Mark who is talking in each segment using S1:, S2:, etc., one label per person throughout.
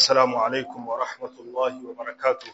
S1: السلام عليكم ورحمة الله وبركاته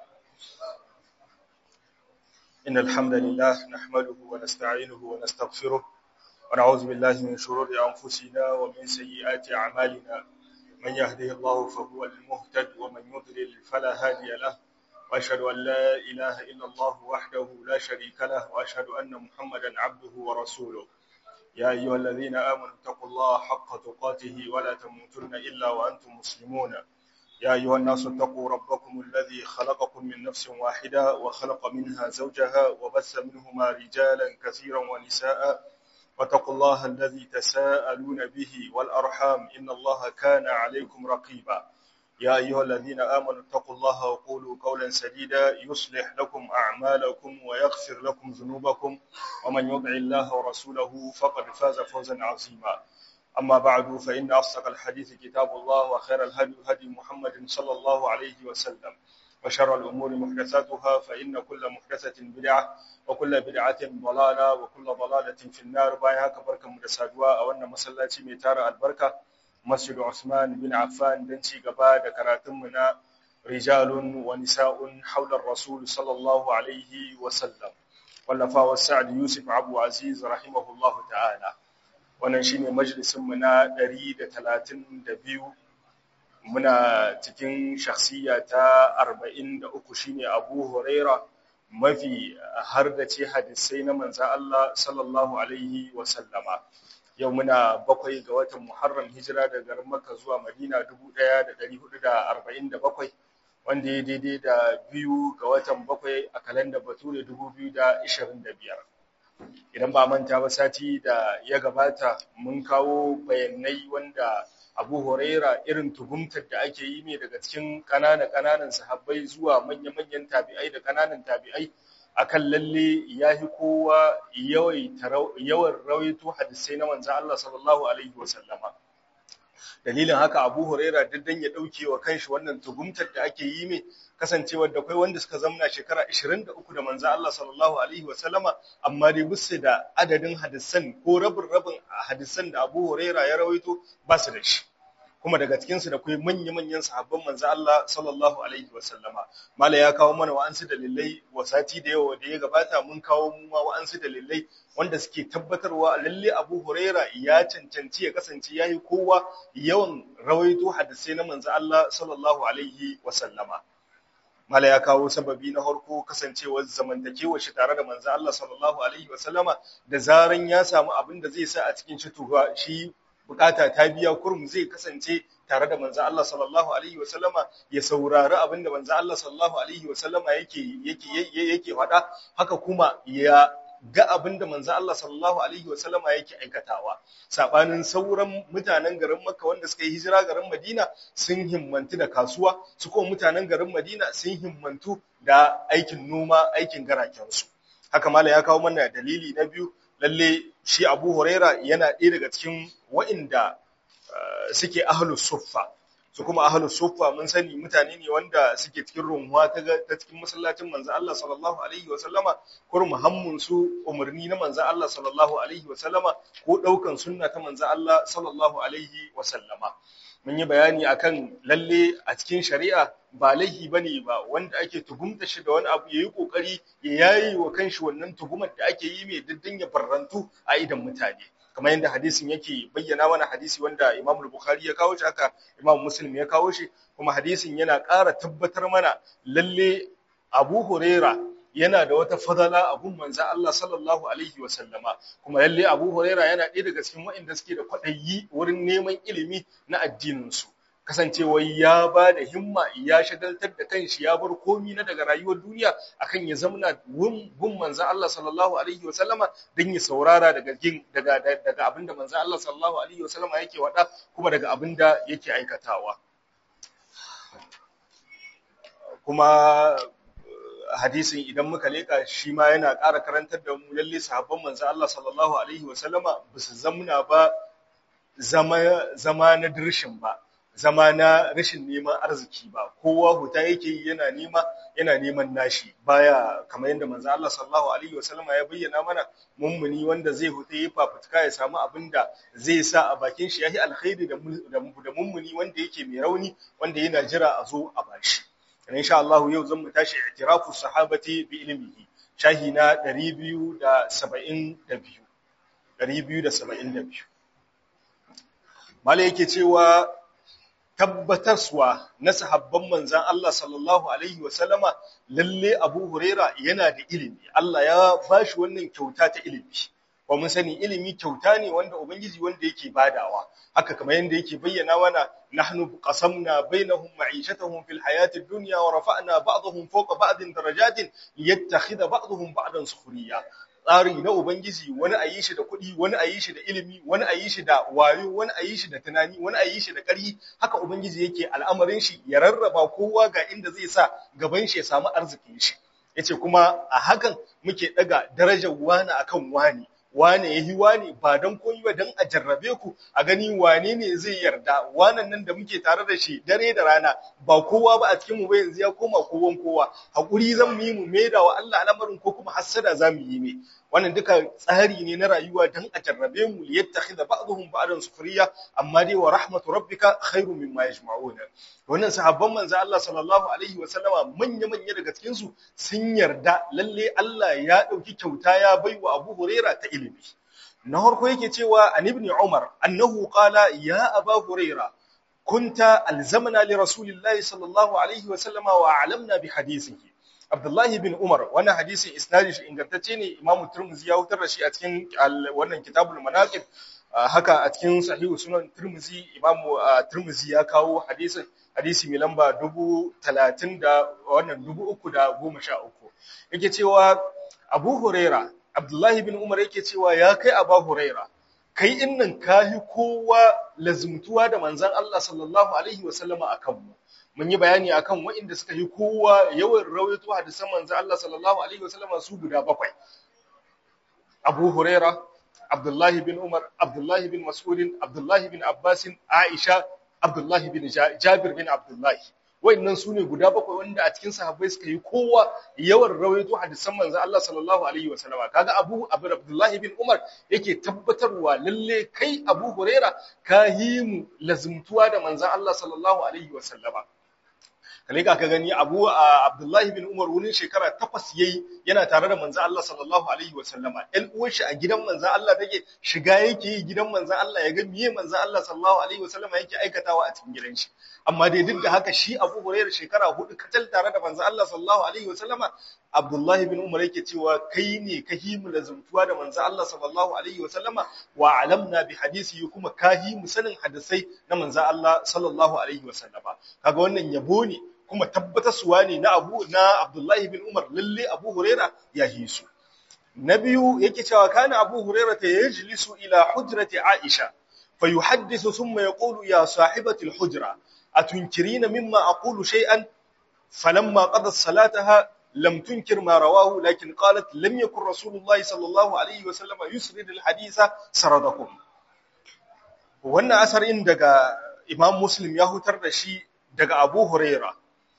S1: إن الحمد لله نحمده ونستعينه ونستغفره ونعوذ بالله من شرور أنفسنا ومن سيئات أعمالنا من يهده الله فهو المهتد ومن يضلل فلا هادي له وأشهد أن لا إله إلا الله وحده لا شريك له وأشهد أن محمدا عبده ورسوله يا أيها الذين آمنوا اتقوا الله حق تقاته ولا تموتن إلا وأنتم مسلمون يا أيها الناس اتقوا ربكم الذي خلقكم من نفس واحدة وخلق منها زوجها وبث منهما رجالا كثيرا ونساء واتقوا الله الذي تساءلون به والأرحام إن الله كان عليكم رقيبا يا أيها الذين آمنوا اتقوا الله وقولوا قولا سديدا يصلح لكم أعمالكم ويغفر لكم ذنوبكم ومن يطع الله ورسوله فقد فاز فوزا عظيما أما بعد فإن أصدق الحديث كتاب الله وخير الهدي هدي محمد صلى الله عليه وسلم وشر الأمور محدثاتها فإن كل محدثة بدعة وكل بدعة ضلالة وكل ضلالة في النار بايها كبركة مدسادوا أو أن مسلاتي ميتار البركة مسجد عثمان بن عفان دنشي قبا كراتمنا رجال ونساء حول الرسول صلى الله عليه وسلم واللفا والسعد يوسف عبو عزيز رحمه الله تعالى wannan shine majalisinmu na 132 muna cikin shakhsiya ta 43 shine Abu Huraira mafi hardace hadisai na manzo Allah sallallahu alaihi wa sallama yau muna bakwai ga watan Muharram hijira daga garin Makka zuwa Madina 1447 wanda ya daidai da biyu ga watan bakwai a kalandar Bature 2025 idan ba manta ba sati da ya gabata mun kawo bayanai wanda abu huraira irin tuhumtar da ake yi ne daga cikin ƙananan sahabbai zuwa manya-manyan tabi'ai da ƙananan tabi'ai akan lalle ya fi kowa yawan rawaito hadisai na manzan Allah sallallahu alaihi wasallama dalilin haka abu huraira duk dan ya ɗauke wa kanshi wannan tuhumtar da ake yi mai kasancewar da kai wanda suka zamna shekara 23 da manzo Allah sallallahu alaihi wasallama amma dai busse da adadin hadisan ko rabin rabin hadisan da Abu Huraira ya rawaito ba su da shi kuma daga cikin su da kai manya manyan sahabban manzo Allah sallallahu alaihi wasallama mala ya kawo mana wa'ansu dalilai wasati da yawa da ya gabata mun kawo mu ma wa'ansu dalilai wanda suke tabbatarwa lalle Abu Huraira ya cancanci ya kasance yayi kowa yawan rawaito hadisai na manzo Allah sallallahu alaihi wasallama mala ya kawo sababi na harko kasancewar zamantakewar shi tare da manzo Allah sallallahu alaihi wasallama da zaran ya samu abin da zai sa a cikin shi tuwa shi bukata ta biya kurum zai kasance tare da manzo Allah sallallahu alaihi wasallama ya saurari abin da manzo Allah sallallahu alaihi wasallama yake yake yake faɗa haka kuma ya ga abin da manzo Allah sallallahu alaihi wasallama yake aikatawa sabanin sauran mutanen garin Makka wanda suka yi hijira garin Madina sun himmantu da kasuwa su kuma mutanen garin Madina sun himmantu da aikin noma aikin garakensu haka mala ya kawo mana dalili na biyu lalle shi Abu Huraira yana ɗaya daga cikin wa'inda suke ahlus suffa su kuma ahlus suffa mun sani mutane ne wanda suke cikin runwa ta ta cikin masallacin manzo Allah sallallahu alaihi wa sallama kur muhammun su umarni na manzo Allah sallallahu alaihi wa sallama ko daukan sunna ta manzo Allah sallallahu alaihi wa sallama mun yi bayani akan lalle a cikin shari'a ba laihi bane ba wanda ake tuhumta shi da wani abu yayi kokari ya yayi wa kanshi wannan tuhumar da ake yi mai diddin ya barrantu a idan mutane kamar yadda hadisin yake bayyana mana hadisi wanda Imam Bukhari ya kawo shi haka Imam Muslim ya kawo shi kuma hadisin yana ƙara tabbatar mana lalle Abu Huraira yana da wata fadala a gun manzo Allah sallallahu alaihi wa sallama kuma lalle Abu Huraira yana ɗaya daga cikin waɗanda suke da kwaɗayi wurin neman ilimi na addinin su kasancewa ya ba da himma ya shagaltar da kanshi ya bar komi na daga rayuwar duniya akan ya zamana gun manzo Allah sallallahu alaihi wa sallama dan ya saurara daga daga daga abinda manzo Allah sallallahu alaihi wa sallama yake wada kuma daga abinda yake aikatawa kuma hadisin idan muka leka shi ma yana ƙara karantar da mu lalle sahabban manzo Allah sallallahu alaihi wa sallama ba su zamna ba zama zama na dirshin ba zama na rashin neman arziki ba kowa huta yake yi yana nema yana neman nashi baya kamar yadda manzo Allah sallallahu alaihi wasallama ya bayyana mana mummuni wanda zai huta yi fafutuka ya samu abin da zai sa a bakin shi yahi alkhairi da da mummuni wanda yake mai rauni wanda yana jira a zo a bashi insha Allah yau zan mu tashi i'tirafu sahabati bi ilmihi shahi na 272 272 mala yake cewa tabbatarwa na sahabban manzan Allah sallallahu alaihi wasallama lalle Abu Huraira yana da ilimi Allah ya bashi wannan kyauta ta ilimi wa mun sani ilimi kyauta ne wanda ubangiji wanda yake badawa haka kamar yanda yake bayyana mana nahnu qasamna bainahum ma'ishatahum fil hayatid dunya wa rafa'na ba'dahum fawqa ba'din darajatin liyattakhidha ba'dahum ba'dan sukhriya tsari na Ubangiji wani a yi shi da kuɗi, wani a yi shi da ilimi, wani a yi shi da wayo, wani a yi shi da tunani, wani a yi shi da ƙarfi, haka Ubangiji yake al'amarin shi ya rarraba kowa ga inda zai sa gaban shi ya samu arzikin shi. Ya ce kuma a hakan muke ɗaga darajar wani akan wani, wane ya yi wane ba don koyi ba don a jarrabe ku a gani wane ne zai yarda wanan nan da muke tare da shi dare da rana ba kowa ba a cikin mu ba yanzu ya koma kowan kowa hakuri zan mu yi mu maida wa Allah al'amarin ko kuma hassada za mu yi ne wannan duka tsari ne na rayuwa don a jarrabe mu liyattakhidha ba'dhum ba'dan sufriya amma dai wa rahmatu rabbika khairu mimma yajma'una wannan sahabban manzo Allah sallallahu alaihi wa sallama manya manya daga cikin su sun yarda lalle Allah ya dauki kyauta ya baiwa Abu Huraira ta ilimi na farko yake cewa an ibn Umar annahu qala ya Abu Huraira kunta alzamna li rasulillahi sallallahu alaihi wa sallama wa a'lamna bi hadithihi Abdullahi bin Umar wannan hadisin isnadin shi ingantacce ne Imam Tirmidhi ya hutar da shi a cikin wannan kitabul manaqib haka a cikin sahihu sunan Tirmidhi Imam Tirmidhi ya kawo hadisin hadisi mai lamba dubu talatin da wannan dubu uku da goma sha uku yake cewa Abu Huraira Abdullahi bin Umar yake cewa ya kai Abu Huraira kai innan kahi kowa lazumtuwa da manzon Allah sallallahu alaihi wasallama akan mu mun yi bayani akan waɗanda suka yi kowa yawan rawaito hadisan manzo Allah sallallahu alaihi wasallam su guda bakwai Abu Huraira Abdullah bin Umar Abdullah bin Mas'ud Abdullah bin Abbas Aisha Abdullah bin Jabir bin Abdullah waɗannan su ne guda bakwai wanda a cikin sahabbai suka yi kowa yawan rawaito hadisan manzo Allah sallallahu alaihi wasallam kaga Abu Abdullah bin Umar yake tabbatarwa lalle kai Abu Huraira ka yi mu lazumtuwa da manzo Allah sallallahu alaihi wasallama kale ka gani abu abdullahi bin umar wurin shekara takwas yayi yana tare da manzo Allah sallallahu alaihi wa sallama ɗan uwar shi a gidan manzo Allah take shiga yake yi gidan manzo Allah ya ga miye manzo Allah sallallahu alaihi wa sallama yake aikatawa a cikin gidan shi amma dai duk da haka shi Abu Hurairah shekara hudu katal tare da manzo Allah sallallahu alaihi wa sallama Abdullahi bin Umar yake cewa kai ne ka himu da zumtuwa da manzo Allah sallallahu alaihi wa sallama wa alamna bi hadisi kuma ka himu sanin hadisai na manzo Allah sallallahu alaihi wa sallama kaga wannan yabo ne kuma tabbatarsuwa ne na Abu na Abdullahi bin Umar lalle Abu Huraira ya yi su na biyu yake cewa kana Abu Huraira ta yajlisu ila hujrati Aisha fayuhaddithu thumma yaqulu ya sahibati al-hujra atunkirina mimma aqulu shay'an falamma qadat salataha لم تنكر ما رواه لكن قالت لم يكن رسول الله صلى الله عليه وسلم يسرد الحديث سردكم wannan asarin daga Imam Muslim ya hutar da shi daga Abu Huraira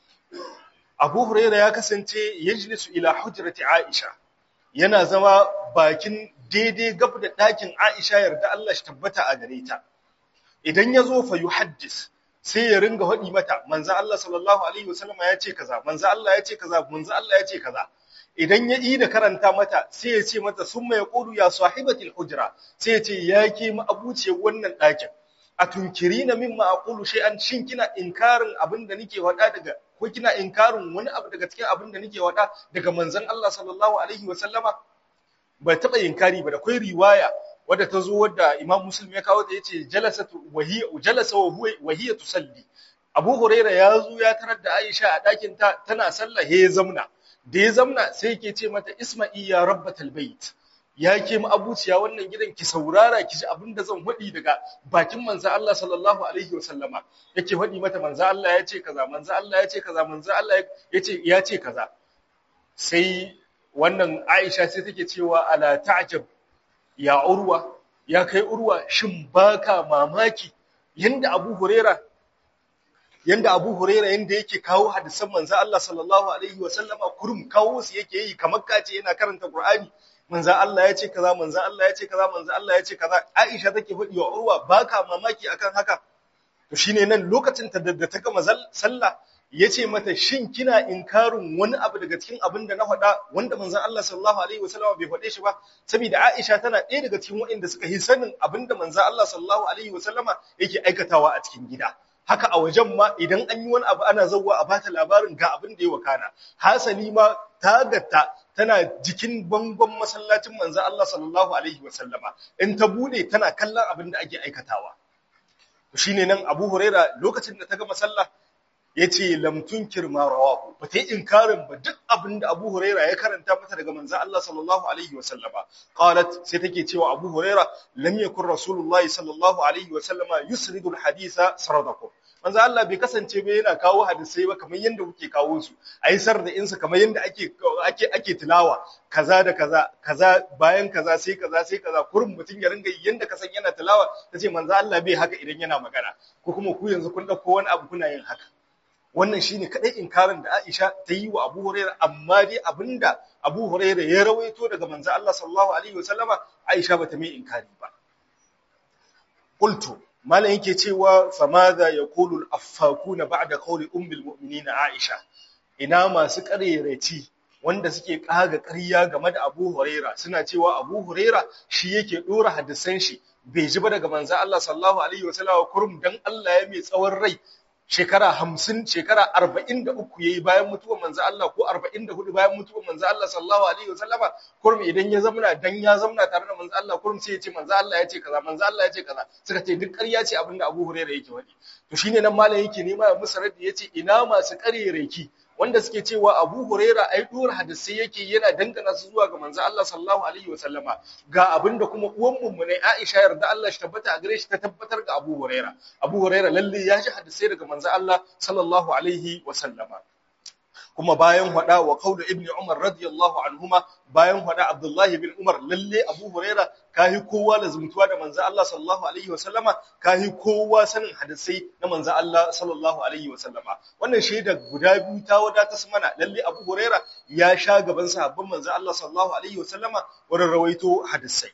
S1: Abu Huraira ya kasance yajlisu ila hujrati Aisha yana zama bakin daidai gab da ɗakin Aisha yarda Allah shi tabbata a gare ta idan ya zo fa yuhaddis sai ya ringa haɗi mata manzo Allah sallallahu alaihi wasallama ya ce kaza manzo Allah ya ce kaza manzo Allah ya ce kaza idan ya yi da karanta mata sai ya ce mata summa yaqulu ya sahibatil hujra sai ya ce ya ke mu abuciyar wannan ɗakin a tunkirina mimma aqulu shay'an shin kina inkarin abin da nake wada daga ko kina inkarin wani abu daga cikin abin da nake wada daga manzon Allah sallallahu alaihi wa sallama bai taba inkari ba da kai riwaya wadda ta zo wadda Imam Muslim ya kawo ta yace jalasatu wahiya jalasa wa huwa wahiya tusalli Abu Huraira ya zo ya tarar da Aisha a ɗakin ta tana sallah he zamna da ya zamna sai yake ce mata Isma'i ya rabbatal bait ya ke abuciya wannan gidan ki saurara ki ji abin da zan faɗi daga bakin manzo Allah sallallahu alaihi wa sallama yake faɗi mata manzo Allah ya ce kaza manzo Allah ya ce kaza manzo Allah ya ce ya ce kaza sai wannan Aisha sai take cewa ala ta'jab ya urwa ya kai urwa shin baka mamaki yanda Abu Huraira yanda Abu Huraira yanda yake kawo hadisan manzo Allah sallallahu alaihi wa sallama kurum kawo su yake yi kamar kace yana karanta Qur'ani manzo Allah ya ce kaza manzo Allah ya ce kaza manzo Allah ya ce kaza Aisha take faɗi wa Urwa baka mamaki akan haka to shine nan lokacin ta da ta gama sallah yace mata shin kina inkarin wani abu daga cikin abin da na faɗa wanda manzon Allah sallallahu alaihi wasallam bai faɗe shi ba saboda Aisha tana ɗaya daga cikin waɗanda suka yi sanin abin da manzon Allah sallallahu alaihi wasallama yake aikatawa a cikin gida haka a wajen ma idan an yi wani abu ana zauwa a bata labarin ga abin da ya wakana hasali ma tagatta tana jikin bangon masallacin manzon Allah sallallahu alaihi wasallama in ta bude tana kallon abin da ake aikatawa shine nan Abu Huraira lokacin da ta gama sallah yace lam tunkir ma rawahu ba ta inkarin ba duk abin da Abu Huraira ya karanta mata daga manzo Allah sallallahu alaihi wa sallama qalat sai take cewa Abu Huraira lam yakun Rasulullahi sallallahu alaihi wa sallama yusridul haditha saradakum manzo Allah bai kasance ba yana kawo hadisai ba kamar yanda kuke kawo su ayi sar da insa kamar yanda ake ake ake tilawa kaza da kaza kaza bayan kaza sai kaza sai kaza kurin mutun ya ringa yanda ka san yana tilawa tace manzo Allah bai haka idan yana magana ko kuma ku yanzu kun dauko wani abu kuna yin haka wannan shine kadai inkarin da Aisha ta yi wa Abu Hurairah amma dai abinda Abu Hurairah ya rawaito daga manzo Allah sallallahu alaihi wasallama Aisha bata mai inkari ba qultu malam yake cewa famadha yaqulu al-affakuna ba'da qawli ummi al-mu'minin Aisha ina masu ƙareraci wanda suke kaga ƙarya game da Abu Huraira suna cewa Abu Huraira shi yake dora hadisan shi bai ji ba daga manzo Allah sallallahu alaihi wasallam kurum dan Allah ya mai tsawon rai shekara 50 shekara 43 yayi bayan mutuwar manzo Allah ko 44 bayan mutuwar manzo Allah sallallahu alaihi wasallama kurum idan ya zamna dan ya zamna tare da manzo Allah kurum sai ya ce manzo Allah ya ce kaza manzo Allah ya ce kaza suka ce duk ƙarya ce abinda Abu Hurairah yake wadi to shine nan malam yake nema ya musu raddi yace ina masu ƙarereki wanda suke cewa Abu Huraira ai dora hadisi yake yana dangana su zuwa ga manzo Allah sallallahu alaihi wasallama ga abinda kuma uwan mu ne Aisha yarda Allah shi tabbata a gare shi ta tabbatar ga Abu Huraira Abu Huraira lalle ya ji hadisi daga manzo Allah sallallahu alaihi wasallama kuma bayan hada wa qaulu ibn Umar radiyallahu anhuma bayan hada Abdullahi bin Umar lalle Abu Huraira kahi kowa lazumtuwa da manzo Allah sallallahu alaihi wasallama kahi kowa sanin hadisai na manzo Allah sallallahu alaihi wasallama wannan shaida guda biyu ta wadata su mana lalle Abu Huraira ya sha gaban sahabban manzo Allah sallallahu alaihi wasallama wurin rawaito hadisai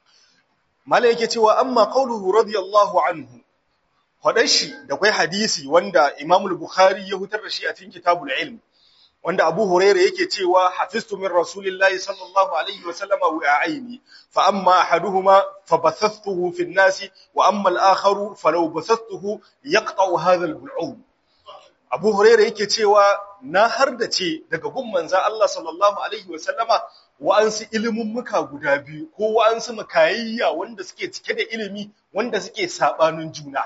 S1: mala yake cewa amma qauluhu radiyallahu anhu hadar shi da kai hadisi wanda Imam al-Bukhari ya hutar da shi a cikin kitabul ilm wanda Abu Huraira yake cewa hafiztu min Rasulillahi sallallahu alaihi wa sallama wa'aini fa amma ahaduhuma fa bathathtuhu fi an-nas wa amma al-akharu falau bathathtuhu yaqta'u hadha al-bul'um Abu Huraira yake cewa na hardace daga gun manzo Allah sallallahu alaihi wa sallama wa'ansu ilimin muka guda biyu ko wa'ansu makayayya wanda suke cike da ilimi wanda suke sabanin juna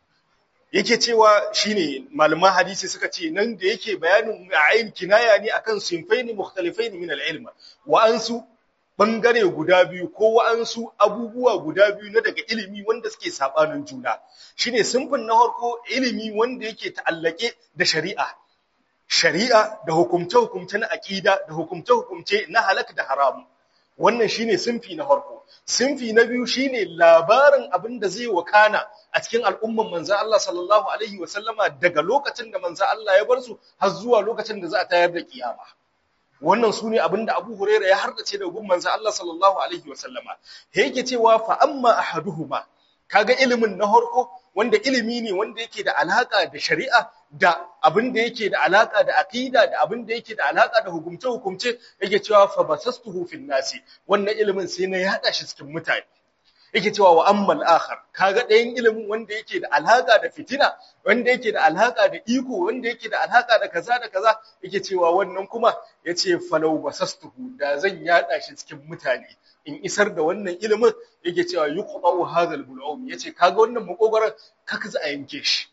S1: yake cewa shine malaman hadisi suka ce nan da yake bayanin ayin kinaya ne akan sinfaini mukhtalifaini min al-ilm wa ansu bangare guda biyu ko wa ansu abubuwa guda biyu na daga ilimi wanda suke sabanin juna shine sinfin na farko ilimi wanda yake ta'allake da shari'a shari'a da hukumce hukumce na aqida da hukumce hukumce na halak da haram wannan shine sinfi na farko sinfi na biyu shine labarin abin da zai wakana a cikin al'umman manzan Allah sallallahu Alaihi wasallama daga lokacin da manzan Allah ya bar su har zuwa lokacin da za a tayar da kiyama. Wannan su ne abin da Abu Huraira ya hardace da gun manzan Allah sallallahu Alaihi wasallama. Yake cewa fa amma ahaduhuma kaga ilimin na harko wanda ilimi ne wanda yake da alaka da shari'a da abin da yake da alaka da aqida da abin da yake da alaka da hukumce hukumce yake cewa fa basastuhu fil nasi wannan ilimin sai na yada shi cikin mutane yake cewa wa ammal akhar kaga ɗayan ilimin wanda yake da alaka da fitina wanda yake da alaka da iko wanda yake da alaka da kaza da kaza yake cewa wannan kuma yace falau basastuhu da zan yada shi cikin mutane in isar da wannan ilimin yake cewa yuqta'u hadha al-bul'um yace kaga wannan makogaran kaka za a yanke shi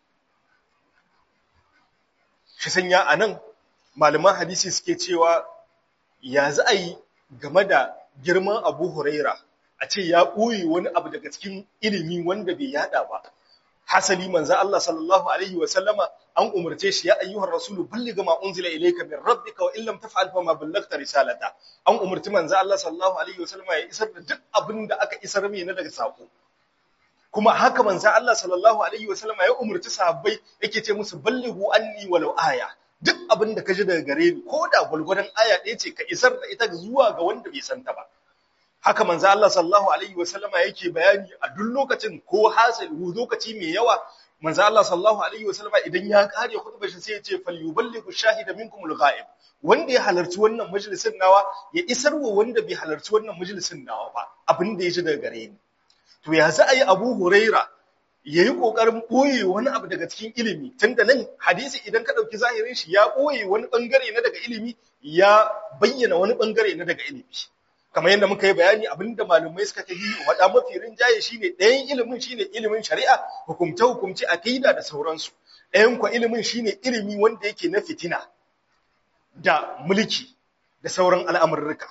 S1: shi sanya anan malaman hadisi suke cewa ya za a yi game da girman Abu Huraira a ce ya ɓoye wani abu daga cikin ilimi wanda bai yada ba hasali manzo Allah sallallahu alaihi wa sallama an umarce shi ya ayyuhar rasulu balligha ma unzila ilayka min rabbika wa illam taf'al fa ma ballaghta risalata an umarci manzo Allah sallallahu alaihi wa sallama ya isar da duk abin da aka isar mai na daga sako kuma haka manzo Allah sallallahu alaihi wasallam ya umurci sahabbai yake ce musu ballighu anni walau aya duk abin da ka ji daga gare ni ko da gulgudan aya ɗaya ce ka isar da ita zuwa ga wanda bai santa ba haka manzo Allah sallallahu alaihi wasallama yake bayani a duk lokacin ko hasali lokaci mai yawa manzo Allah sallallahu alaihi wasallama idan ya kare khutbar shi sai ya ce falyuballighu shahida minkum al-ghaib wanda ya halarci wannan majalisin nawa ya isar wa wanda bai halarci wannan majalisin nawa ba abin da ya ji daga gare ni to ya za a yi Abu Huraira ya yi ƙoƙarin ɓoye wani abu daga cikin ilimi tun da nan hadisi idan ka ɗauki zahirin shi ya ɓoye wani ɓangare na daga ilimi ya bayyana wani ɓangare na daga ilimi kamar yadda muka yi bayani abinda malamai suka ta yi waɗa mafi rinjaye shine ɗayan ilimin shine ilimin shari'a hukumce hukumce akida da sauransu ɗayan kwa ilimin shine ilimi wanda yake na fitina da mulki da sauran al'amurruka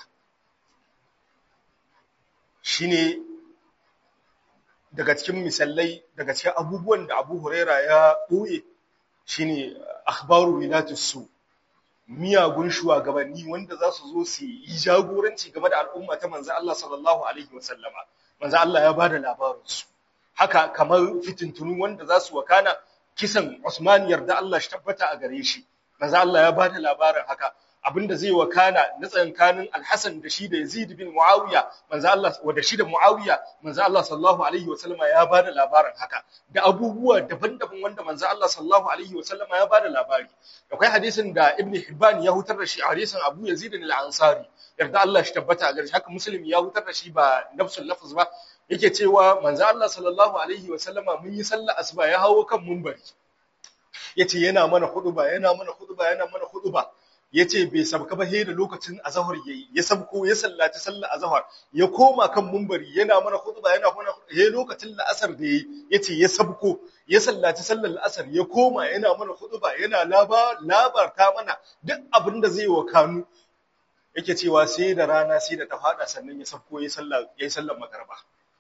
S1: shine daga cikin misalai daga cikin abubuwan da Abu Huraira ya ɓoye shine akhbaru wilatus su miyagun shugabanni wanda za su zo su yi jagoranci game da al'umma ta manzo Allah sallallahu alaihi wasallama manzo Allah ya bada labarin su haka kamar fitintunu wanda za su wakana kisan Usman yarda Allah shi tabbata a gare shi manzo Allah ya bada labarin haka abinda zai wakana na tsankanin Al-Hasan da shi da Yazid bin Muawiya manzo Allah wa da shi da Muawiya manzo Allah sallallahu alaihi wasallama ya bada labarin haka da abubuwa daban-daban wanda manzo Allah sallallahu alaihi wasallama ya bada labari akwai hadisin da Ibn Hibban ya hutar da shi hadisin Abu Yazid al-Ansari yarda Allah shi tabbata a gare shi haka Muslim ya hutar da shi ba nafsul lafz ba yake cewa manzo Allah sallallahu alaihi wasallama mun yi sallar asuba ya hawo kan munbari yace yana mana huduba yana mana huduba yana mana huduba ya ce bai sabka ba da lokacin azahar ya yi ya sabko ya sallaci sallar azahar ya koma kan mumbari yana mana khutba yana mana he lokacin la'asar da yayi yace ya sabko ya sallaci sallar la'asar ya koma yana mana khutba yana labarta mana duk abin da zai wa kanu yake cewa sai da rana sai da ta fada sannan ya sabko ya sallar ya sallar magarba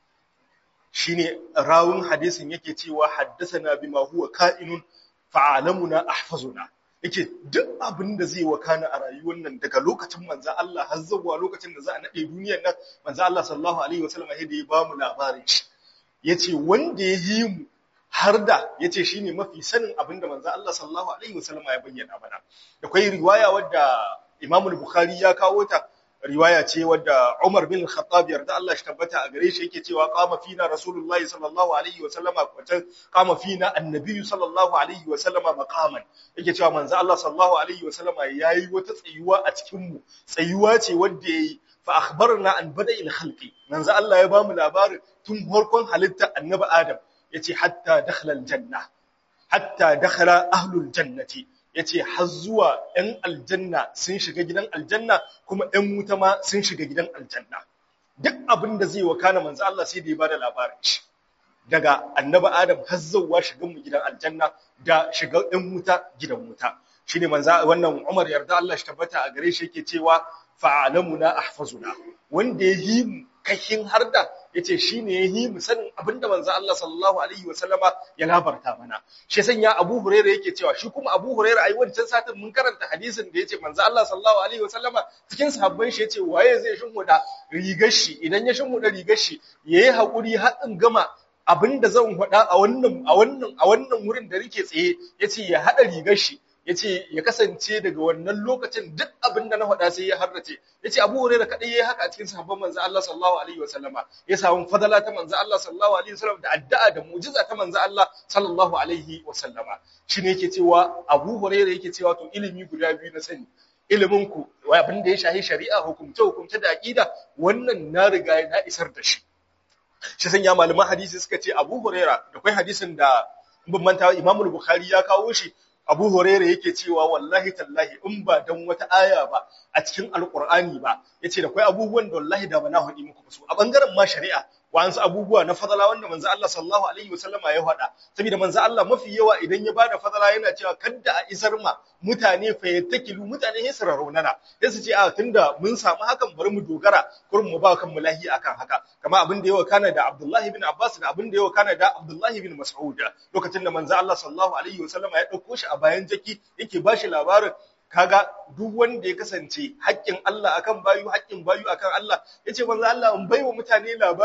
S1: shine rawun hadisin yake cewa haddathana bima huwa ka'inun fa'alamuna ahfazuna yake duk abin da zai wakana a rayuwar nan daga lokacin manzo Allah har zuwa lokacin da za a nade duniyar nan manzo Allah sallallahu alaihi wasallam ya ya ba mu labarin shi yace wanda ya yi mu har da yace shine mafi sanin abin da manzo Allah sallallahu alaihi wasallam ya bayyana mana da kai riwaya wadda Imam al-Bukhari ya kawo ta riwaya ce wadda Umar bin Khattab yarda Allah shi tabbata a gare shi yake cewa qama fina Rasulullahi sallallahu alaihi wa sallama wata qama fina annabi sallallahu alaihi wa sallama maqaman yake cewa manzo Allah sallallahu alaihi wa sallama yayi wata tsayuwa a cikin mu tsayuwa ce wadda yayi fa akhbarna an bada'il khalqi manzo Allah ya bamu labarin tun farkon halitta annabi Adam yace hatta dakhala aljanna hatta dakhala ahlul jannati yace har zuwa ‘yan aljanna sun shiga gidan aljanna kuma ‘yan wuta ma sun shiga gidan aljanna duk abin da zai wakana manzo Allah sai da ya bada labarin shi daga annabi Adam har zuwa shigan mu gidan aljanna da shiga ‘yan wuta gidan wuta shine manzo wannan Umar yarda Allah shi tabbata a gare shi yake cewa fa'alamuna ahfazuna wanda ya yi mu kashin harda yace shine ya yi mu sanin abinda manzo Allah sallallahu alaihi wasallama ya labarta mana shi sanya Abu Hurairah yake cewa shi kuma Abu Hurairah ai wancan satin mun karanta hadisin da yace manzo Allah sallallahu alaihi wasallama cikin sahabban shi yace waye zai shinhuda rigar shi idan ya shinhuda rigar shi yayi hakuri har in gama abinda zan faɗa a wannan a wannan a wannan wurin da nake tsaye yace ya hada rigar shi yace ya kasance daga wannan lokacin duk abin da na faɗa sai ya harrace yace Abu Hurairah kadai yayi haka a cikin sahabban manzo Allah sallallahu alaihi wasallama ya samu fadala ta manzo Allah sallallahu alaihi wasallam da addu'a da mu'jiza ta manzo Allah sallallahu alaihi wasallama shine yake cewa Abu Hurairah yake cewa to ilimi guda biyu na sani ilimin ku abin da ya shahi shari'a hukumce hukumce da aqida wannan na riga na isar da shi shi sanya malaman hadisi suka ce Abu Hurairah da kai hadisin da bin manta Imam Bukhari ya kawo shi Abu Huraira yake cewa wallahi tallahi in ba dan wata aya ba a cikin Alƙur'ani ba yace da kai abubuwan da wallahi da bana hadi muku su a bangaren ma shari'a wa'ansu abubuwa na fadala wanda manzo Allah sallallahu alaihi wasallama ya faɗa saboda manzo Allah mafi yawa idan ya bada fadala yana cewa kadda a isar ma mutane fa yattakilu mutane ne su raunana sai su ce a tunda mun samu hakan bari mu dogara kurin mu ba kan lahi akan haka kama abin da yawa kana da Abdullah ibn Abbas da abin da yawa kana da Abdullah ibn Mas'ud lokacin da manzo Allah sallallahu alaihi wasallama ya dauko shi a bayan jaki yake bashi labarin kaga duk wanda ya kasance haƙƙin Allah akan bayu haƙƙin bayu akan Allah yace manzo Allah in baiwa mutane labari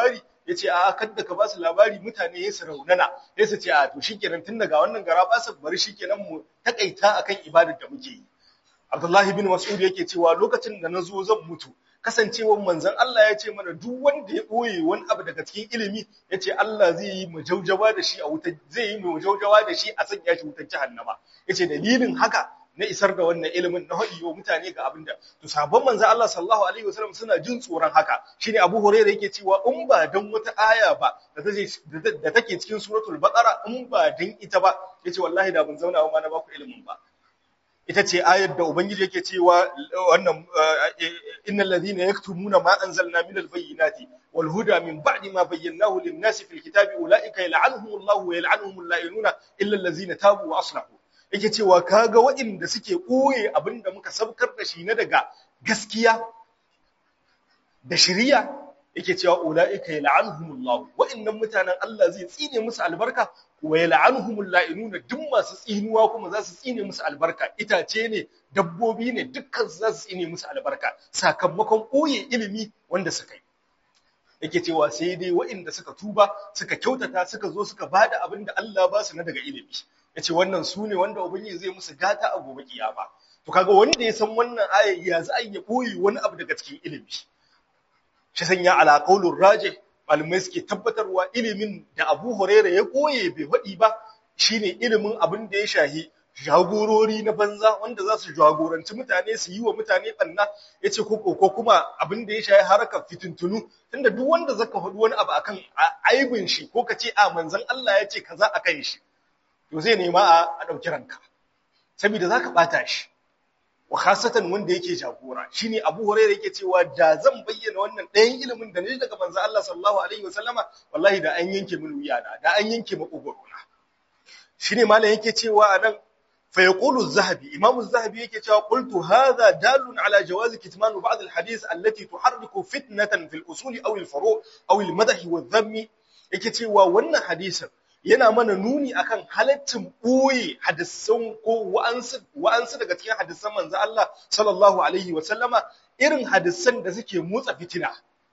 S1: yace a kadda ka ba su labari mutane ya su raunana sai su ce a to shikenan tun daga wannan gara ba su bari shikenan mu takaita akan ibadar da muke yi Abdullahi bin Mas'ud yake cewa lokacin da na zo zan mutu kasancewar manzon Allah ya ce mana duk wanda ya ɓoye wani abu daga cikin ilimi ya ce Allah zai yi majaujawa da shi a wutar zai yi majaujawa da shi a sanya shi wutar jahannama ya ce dalilin haka na isar da wannan ilimin na haɗi wa mutane ga abin da to sabon manzon Allah sallallahu alaihi wasallam suna jin tsoron haka shine Abu Hurairah yake cewa in ba dan wata aya ba da take da take cikin suratul baqara in ba dan ita ba yace wallahi da ban zauna ma na baku ilimin ba ita ce ayar da ubangiji yake cewa wannan innal ladhina yaktumuna ma anzalna minal bayyinati wal huda min ba'di ma bayyanahu lin nasi fil kitabi ulaika yal'anuhumullahu wa yal'anuhumul la'inuna illa allazina tabu wa aslahu yake cewa kaga waɗanda suke koye abinda muka sabkar da shi na daga gaskiya da shari'a yake cewa ulaika yal'anuhumullahu wa'annan mutanen Allah zai tsine musu albarka wa yal'anuhumul la'inuna duk masu tsinuwa kuma za su tsine musu albarka itace ne dabbobi ne dukkan za su tsine musu albarka sakamakon koye ilimi wanda suka yi yake cewa sai dai waɗanda suka tuba suka kyautata suka zo suka bada abin da Allah ba su na daga ilimi yace wannan su ne wanda ubangiji zai musu gata a gobe kiyama to kaga wanda ya san wannan aya ya za a yi koyi wani abu daga cikin ilimi shi sanya ala qaulur rajih malamai suke tabbatarwa ilimin da Abu Huraira ya koye bai faɗi ba shine ilimin abin da ya shahi jagorori na banza wanda za su jagoranci mutane su yi wa mutane banna ya ce ko ko kuma abin da ya shahi harkar fitintunu tunda duk wanda zaka faɗi wani abu akan aibin shi ko ka ce a manzon Allah ya ce kaza akan shi to zai nema a ɗauki ranka saboda zaka ɓata shi wa khasatan wanda yake jagora shine Abu Hurairah yake cewa da zan bayyana wannan ɗayan ilimin da ne daga manzo Allah sallallahu alaihi wasallama wallahi da an yanke min wuyana da an yanke makogorona shine malam yake cewa anan fa yaqulu az-zahabi imamu az-zahabi yake cewa qultu hadha dalun ala jawaz kitman ba'd al-hadith allati tuharriku fitnatan fil usul aw al-furu' aw al-madh wa adh-dhamm yake cewa wannan hadisin yana mana nuni akan halaccin ɓoye hadisan ko wa'ansu daga cikin hadisan manzo Allah sallallahu alaihi wa sallama irin hadisan da suke motsa fitina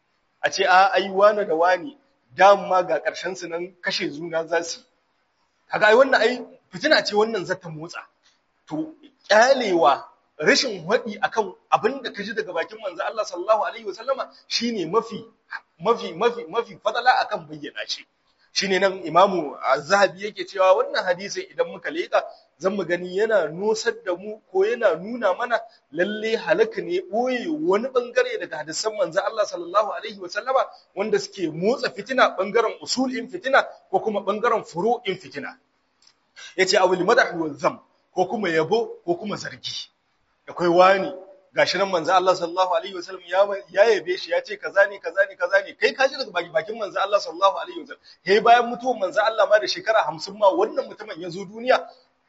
S1: a ce a ai wani da wani dama ga ƙarshen su nan kashe zuna za su kaga ai wannan ai fitina ce wannan zata motsa to kyalewa rashin haɗi akan abin da ka ji daga bakin manzo Allah sallallahu alaihi wa sallama shine mafi mafi mafi mafi fadala akan bayyana shi shine nan imamu az-zahabi yake cewa wannan hadisin idan muka leka zan mu gani yana nusar da mu ko yana nuna mana lalle halaka ne boye wani bangare daga hadisan manzo Allah sallallahu alaihi wa sallama wanda suke motsa fitina bangaren usulin fitina ko kuma bangaren furu'in fitina yace awil madah wa zam ko kuma yabo ko kuma zargi akwai wani gashi nan manzo Allah sallallahu alaihi wasallam ya ya yabe shi ya ce kaza ne kaza ne kaza ne kai kaji daga bakin manzo Allah sallallahu alaihi wasallam kai bayan mutuwar manzo Allah ma da shekara 50 ma wannan mutumin ya zo duniya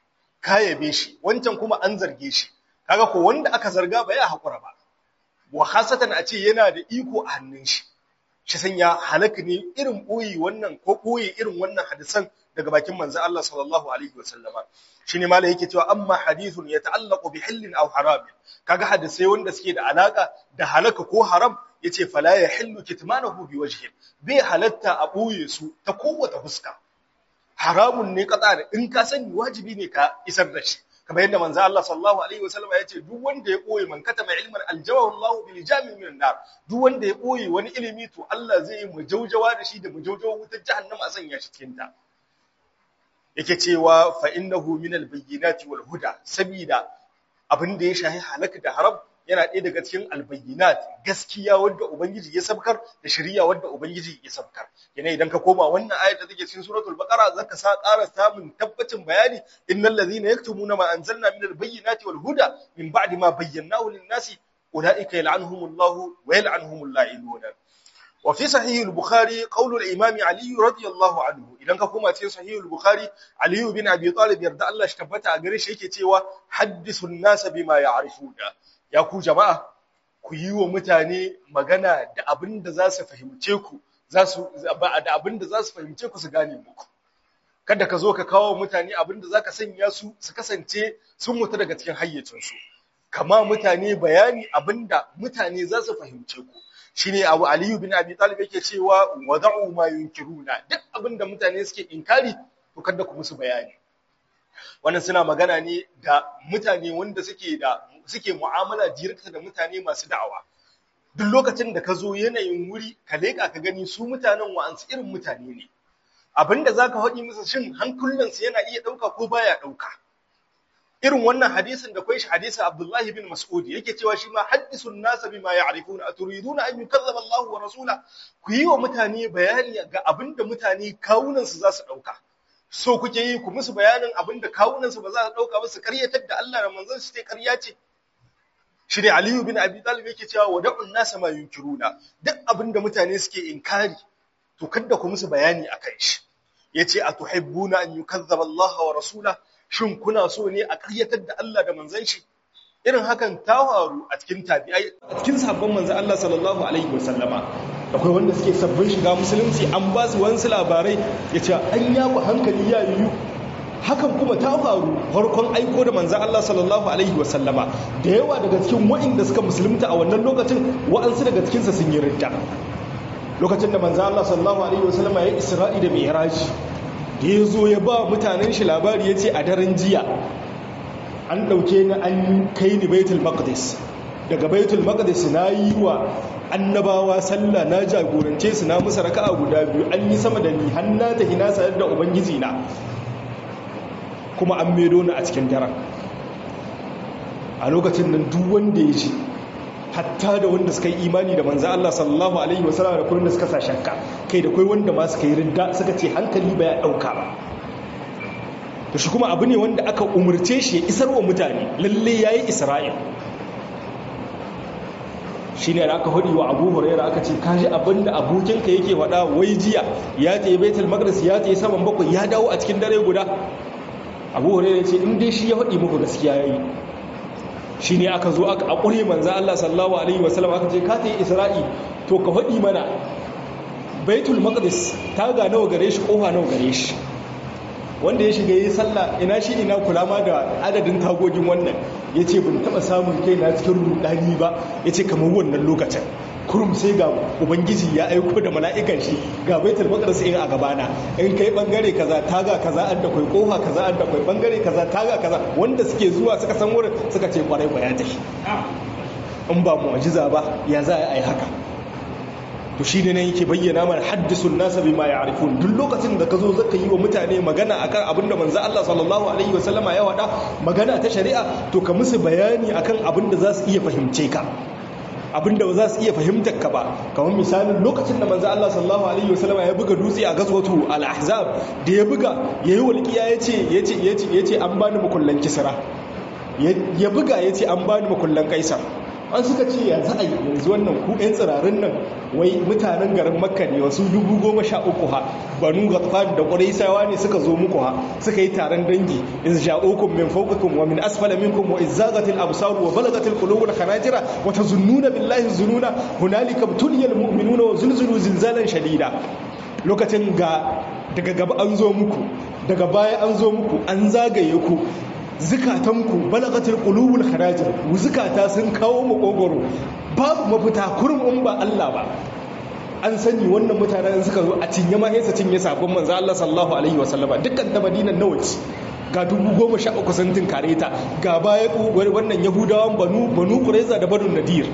S1: ka yabe shi wancan kuma an zarge shi kaga ko wanda aka zarga ba ya hakura ba wa khasatan a ce yana da iko a hannun shi shi sanya halaka ne irin boye wannan ko boye irin wannan hadisan daga bakin manzo Allah sallallahu alaihi wasallama shine malai yake cewa amma hadithun yata'allaqu bi hillin aw haram kaga hadisai wanda suke da alaka da halaka ko haram yace fala yahillu kitmanahu bi wajhin bai halatta a boye su ta kowace fuska haramun ne kada da in ka sani wajibi ne ka isar da shi kamar yadda manzo Allah sallallahu alaihi wasallam ya ce duk wanda ya boye man katama ilman aljawahu Allah bil jami' min nar duk wanda ya boye wani ilimi to Allah zai yi mujaujawa da shi da mujaujawa wutar jahannama a sanya shi cikin ta yake cewa fa innahu min albayyinati wal huda sabida abin da ya shahi halaka da haram yana ɗaya daga cikin albayyinat gaskiya wanda ubangiji ya sabkar da shari'a wanda ubangiji ya sabkar yana idan ka koma wannan ayat da take cikin suratul baqara zaka sa ƙara samun tabbacin bayani innal ladhina yaktumuna ma anzalna min albayyinati wal huda min ba'di ma bayyanahu lin nasi ulaika yal'anuhumullahu wa yal'anuhumul la'inun وفي صحيح البخاري قول الإمام علي رضي الله عنه إذا كما في صحيح البخاري علي بن أبي طالب يرضى الله اشتبت أجريش يكي تيوا حدث الناس بما يعرفون يا كو جماعة ku yi wa mutane magana da abin da za su fahimce ku za su da abin da za su fahimce ku su gane muku kada ka zo ka kawo mutane abin da zaka sanya su su kasance sun mutu daga cikin hayyacinsu kama mutane bayani abin da mutane za su fahimce ku shine Abu Aliyu bin Abi Talib yake cewa wada'u ma yunkiruna duk abinda mutane suke inkari to kada ku musu bayani wannan suna magana ne da mutane wanda suke da suke mu'amala direct da mutane masu da'awa duk lokacin da ka zo yanayin wuri ka leƙa ka gani su mutanen wa'ansu irin mutane ne abinda zaka haɗi musu shin hankulansu yana iya ɗauka ko baya ɗauka irin wannan hadisin da kwai shi hadisin Abdullahi bin Mas'ud yake cewa shi ma haddisun nasa bima ya'rifuna aturiduna an yukazzaba Allahu wa rasula ku yi wa mutane bayani ga abinda mutane kawunan su za su dauka so kuke yi ku musu bayanin abinda kawunan su ba za su dauka ba su karyatar da Allah da manzon su sai karya ce shi ne Aliyu bin Abi Talib yake cewa wada'un nasa ma yunkiruna duk abinda mutane suke inkari to kada ku musu bayani akan shi yace atuhibbuna an yukazzaba Allah wa rasula shin kuna so ne a ƙaryatar da Allah da manzon shi irin hakan ta faru a cikin tabi'ai a cikin sahabban manzon Allah sallallahu alaihi wasallama akwai wanda suke sabbin shiga musulunci an ba su wasu labarai yace an yawo hankali ya yiwu hakan kuma ta faru farkon aiko da manzon Allah sallallahu alaihi wasallama da yawa daga cikin waɗanda suka musulunta a wannan lokacin wa'ansu daga cikin sa sun yi ridda lokacin da manzon Allah sallallahu alaihi wasallama ya Isra'i da Mi'raj da ya zo ya ba mutanen shi labari ya ce a daren jiya an ɗauke ni an kai ni baitul maqdis daga baitul maqdis na yi wa annabawa sallah na jagorance su na musu raka'a guda biyu an yi sama da ni har na tafi na sayar da ubangiji na kuma an medo ni a cikin daren a lokacin nan duk wanda ya ji hatta da wanda suka yi imani da manzo Allah sallallahu alaihi wasallam da kullun da suka sa shakka kai da kai wanda ma suka yi ridda suka ce hankali ba ya dauka ba to shi kuma abu ne wanda aka umurce shi ya isar wa mutane lalle yayi Isra'il shine da aka hudi wa Abu Hurairah aka ce kaji abinda abokinka yake faɗa wai jiya ya je Baitul Maqdis ya je saman bakwai ya dawo a cikin dare guda Abu Hurairah ya ce in dai shi ya faɗi muku gaskiya yayi shi ne aka zo aka akure manza Allah sallallahu alaihi wasallam aka ce ka ta yi isra'i to ka faɗi mana baitul maqdis ta ga nawa gare shi kofa nawa gare shi wanda ya shiga yi sallah ina shi ina kula ma da adadin tagogin wannan ya ce bin taɓa samun kai na cikin rudani ba ya ce kamar wannan lokacin kurum sai ga ubangiji ya aiko da mala'ikan shi ga baitul maqdis in a gabana in kai bangare kaza taga kaza an da kai kofa kaza an da kai bangare kaza taga kaza wanda suke zuwa suka san wurin suka ce kwarai ba ya tafi in ba mu'jiza ba ya za a yi haka to shi ne yake bayyana mana haddisun nasa bima ya'rifun duk lokacin da ka zo zaka yi wa mutane magana akan abin da manzo Allah sallallahu alaihi wasallama ya wada magana ta shari'a to ka musu bayani akan abin da za su iya fahimce ka abinda ba za su iya fahimtar ka ba kamar misalin lokacin da manzo Allah sallallahu alaihi wasallam ya buga dutse a gazwatu al-ahzab da ya buga yayi walqiya yace yace yace yace an bani makullan kisra ya buga yace an bani makullan kaisar an suka ce ya za a yi yanzu wannan ku ɗan tsirarin nan wai mutanen garin makka ne wasu dubu goma sha uku ha banu gatfan da ƙuraisawa ne suka zo muku ha suka yi taron dangi iz ja'ukum min fawqikum wa min asfala minkum wa izzagatil absar wa balagatil qulubul khanajira wa tazunnuna billahi zununa hunalika tuliyal mu'minuna wa zulzulu zilzalan shadida lokacin ga daga gaba an zo muku daga baya an zo muku an zagaye ku zukatanku balagatul qulubul kharajir zukata sun kawo makogoro babu mafita kurum in ba Allah ba an sani wannan mutanen suka zo a cinye ma sai cinye sabon manzo Allah sallallahu alaihi wasallama dukkan da Madinan nawa ce ga dubu goma sha uku sun tinkare ta ga baya wannan yahudawan banu banu qurayza da banu nadir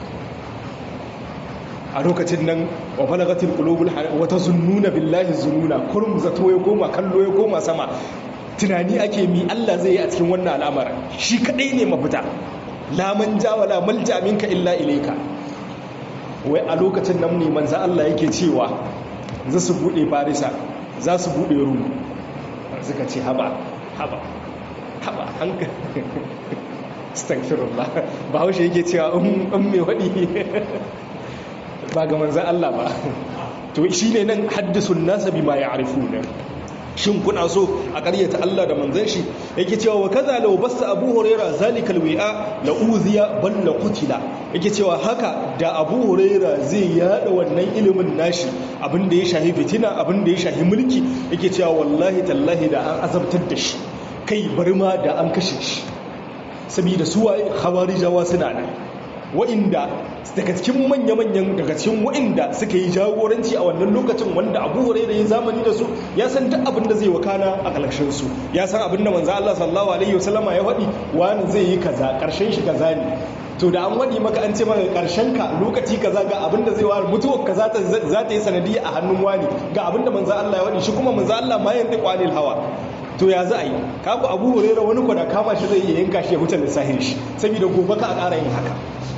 S1: a lokacin nan wa balagatul qulubul wa tazunnuna billahi zununa kurum zato ya koma kallo ya koma sama tunani ake mi Allah zai yi a cikin wannan al'amarin shi kadai ne mafita la manja wala malja minka illa ilayka wai a lokacin nan ne manzo Allah yake cewa za su bude farisa za su bude rum suka ce haba haba haba hanka astaghfirullah ba haushe yake cewa um me wadi ba ga manzo Allah ba to shine nan haddisun nasa bima ya'rifuna shin kuna so a ƙaryata Allah da manzon shi yake cewa wa kaza law basta Abu Huraira zalikal wi'a la uziya bal la qutila yake cewa haka da Abu Huraira zai yada wannan ilimin nashi abinda ya shahi fitina abinda ya shahi mulki yake cewa wallahi tallahi da an azabtar da shi kai bari ma da an kashe shi saboda su waye khawarijawa suna nan wa'inda daga cikin manya-manyan daga cikin wa'inda suka yi jagoranci a wannan lokacin wanda abu huraira ya zamani da su ya san duk abin da zai wakana a ƙarshen su ya san abin da manzo Allah sallallahu alaihi wasallama ya faɗi wani zai yi kaza ƙarshen shi kaza ne to da an waɗi maka an ce maka ƙarshen ka lokaci kaza ga abin da zai wa mutuwar ka za ta yi sanadiyya a hannun wani ga abin da manzo Allah ya faɗi shi kuma manzo Allah ma yanzu qanil hawa to ya za a yi kaku abu huraira wani kwada kama shi zai iya yanka shi ya hutar lissahin shi saboda gobe ka a ƙara yin haka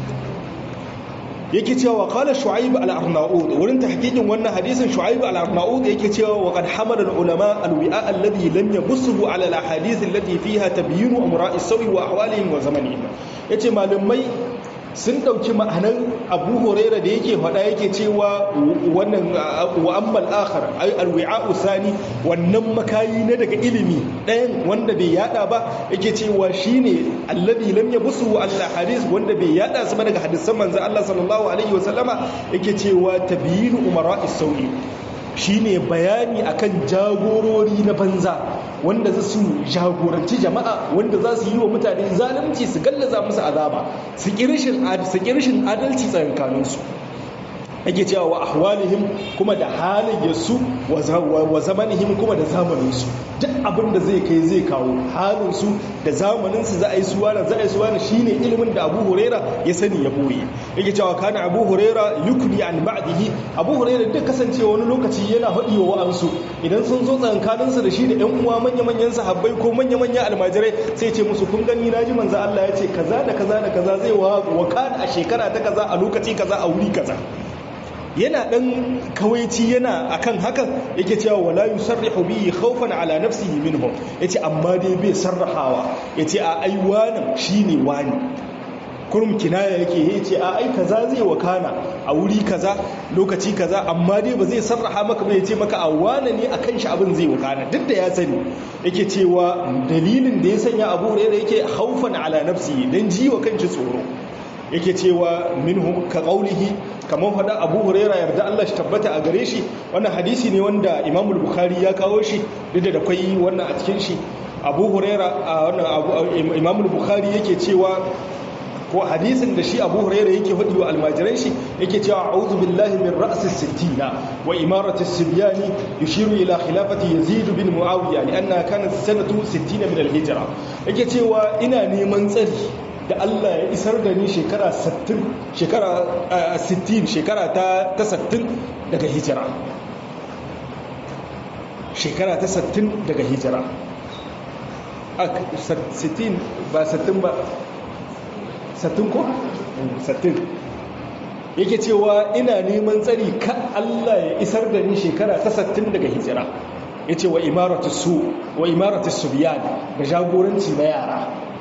S1: yake cewa qala shu'aib al-arnaud wurin tahqiqin wannan hadisin shu'aib al-arnaud yake cewa wa qad hamala al-ulama al-wi'a alladhi lam yabussuhu ala al-ahadith allati fiha tabyin amra'i sawi wa ahwalihim wa zamanihim yace malumai sun dauki ma'anar abu huraira da yake faɗa yake cewa wannan wa'ammal akhar ay alwi'a'u sani wannan makayi na daga ilimi ɗayan wanda bai yada ba yake cewa shine alladhi lam yabsu Allah hadis wanda bai yada su ba daga hadisan manzo Allah sallallahu alaihi wasallama yake cewa tabyinu umara'i sawi shine bayani akan jagorori na banza wanda za su jagoranci jama'a wanda za su yi wa mutane zalunci su gallaza musu azaba su kirishin adalci tsakankaninsu ake cewa wa ahwalihim kuma da halayyarsu wa zamanihim kuma da zamaninsu duk abin da zai kai zai kawo halinsu da zamaninsu za a yi suwana za a yi suwana shine ilimin da abu huraira ya sani ya boye yake cewa kana abu huraira yukni an ba'dihi abu huraira duk kasancewa wani lokaci yana haɗi wa wa'ansu idan sun zo tsakankaninsu da shi da yan uwa manya-manyan sahabbai ko manya-manyan almajirai sai ce musu kun gani na ji manzo Allah ya ce kaza da kaza da kaza zai wa wakana a shekara ta kaza a lokaci kaza a wuri kaza yana dan kawaici yana akan hakan yake cewa wala yusarrihu bihi khawfan ala nafsihi minhum yace amma dai bai sarrahawa yace a ai wannan shine wani kurum kinaya yake yace a ai kaza zai wakana a wuri kaza lokaci kaza amma dai ba zai sarraha maka ba yace maka a wane ne akan shi abin zai wakana duk da ya sani yake cewa dalilin da ya sanya Abu Hurairah yake khawfan ala nafsihi dan jiwa kanshi tsoro yake cewa minhum ka qaulihi kamar faɗa Abu Huraira yarda Allah shi tabbata a gare shi wannan hadisi ne wanda Imam Bukhari ya kawo shi duk da akwai wannan a cikin shi Abu Huraira a wannan Imam Bukhari yake cewa ko hadisin da shi Abu Huraira yake faɗi wa almajiran shi yake cewa a'udhu billahi min ra'si sittina wa imarati sibyani yushiru ila khilafati Yazid bin Muawiya lianna kanat sanatu 60 min al-hijra yake cewa ina neman tsari da Allah ya isar da ni shekara 60 shekara 60 shekara ta 60 daga hijira shekara ta 60 daga hijira 60 ba 60 ba 60 ko 60 yake cewa ina neman tsari ka Allah ya isar da ni shekara ta 60 daga hijira yace wa imaratu su wa imaratu subyan da jagoranci na yara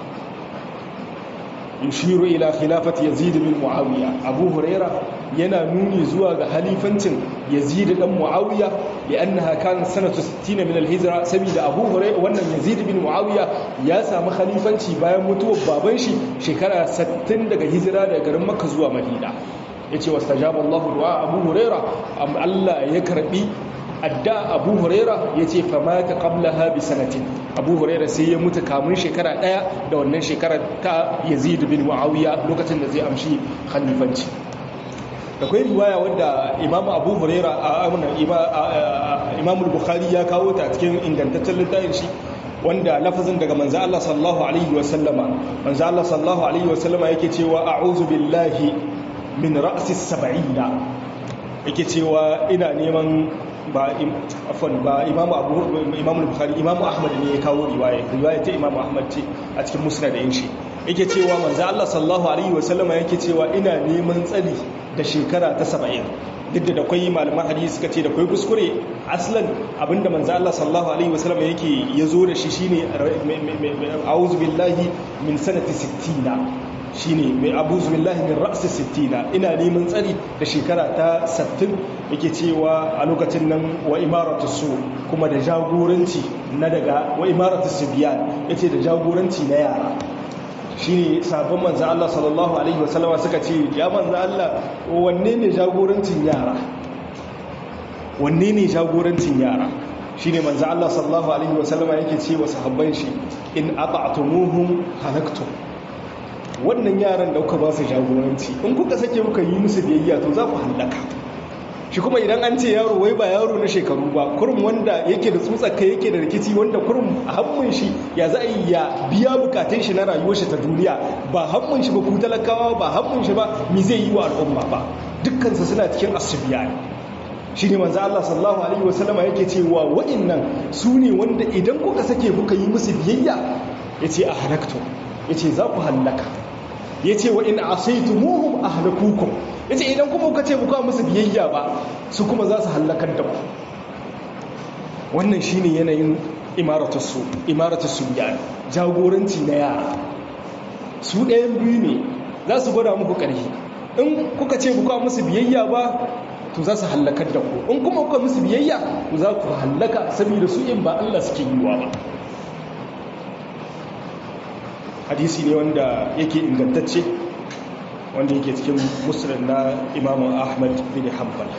S1: yushiru ila khilafati yazid bin muawiya abu huraira yana nuni zuwa ga halifancin yazid dan muawiya li'annaha kanat sanatu 60 min al-hijra saboda abu huraira wannan yazid bin muawiya ya samu khalifanci bayan mutuwar baban shi shekara 60 daga hijira daga garin makka zuwa madina yace wastajaba Allahu du'a abu huraira am Allah ya karbi adda abu huraira ya ce famata qablaha bi sanatin abu huraira sai ya mutu kamun shekara daya da wannan shekara ta yazid bin muawiya lokacin da zai amshi khalifanci da kwai riwaya wadda imam abu huraira a imam bukhari ya kawo ta cikin ingantaccen littafin shi wanda lafazin daga manzo Allah sallallahu alaihi wa sallama manzo Allah sallallahu alaihi wa sallama yake cewa a'udhu billahi min ra'si sab'ina yake cewa ina neman ba afwan ba imamu abu imamu bukhari imamu ahmad ne ya kawo riwaya riwaya ta imamu ahmad ce a cikin musnad din shi yake cewa manzo Allah sallallahu alaihi wasallama yake cewa ina neman tsari da shekara ta 70 duk da akwai malaman hadisi suka ce da akwai kuskure aslan abinda manzo Allah sallallahu alaihi wasallama yake yazo da shi shine a'udhu billahi min sanati 60 shine mai abu billahi min ra'si 60 ina neman tsari da shekara ta 60 yake cewa a lokacin nan wa imaratu su kuma da jagoranci na daga wa imaratu subyan yace da jagoranci na yara shine sabon manzo Allah sallallahu alaihi wasallama suka ce ya manzo Allah wanne ne jagorancin yara wanne ne jagorancin yara shine manzo Allah sallallahu alaihi wasallama yake ce wa sahabban shi in ata'tumuhum halaktum
S2: wannan yaran da kuka ba su jagoranci in kuka sake kuka yi musu biyayya to za ku hallaka shi kuma idan an ce yaro wai ba yaro na shekaru ba kurum wanda yake da tsutsaka yake da rikici wanda kurum a hannun shi ya za a yi ya biya bukatun shi na rayuwar shi ta duniya ba hannun shi ba ku talakawa ba hannun shi ba mi zai yi wa al'umma ba dukkansu suna cikin asubiya ne shi ne manzo Allah sallallahu alaihi wasallama yake cewa wa'annan su ne wanda idan kuka sake kuka yi musu biyayya yace a halaktu yace za ku hallaka yace wa in asaitumuhum ahlakukum yace idan kuma kuka ce kuka musu biyayya ba su kuma za su hallakar da ku wannan shine yanayin imaratus su imaratus su jagoranci na yara su ɗayan biyu ne za su gwada muku ƙarfi in kuka ce kuka musu biyayya ba to za su hallakar da ku in kuma kuka musu biyayya to za ku hallaka saboda su in ba Allah suke yiwa ba hadisi ne wanda yake ingantacce wanda yake cikin musulun na imamu ahmad bin hanbal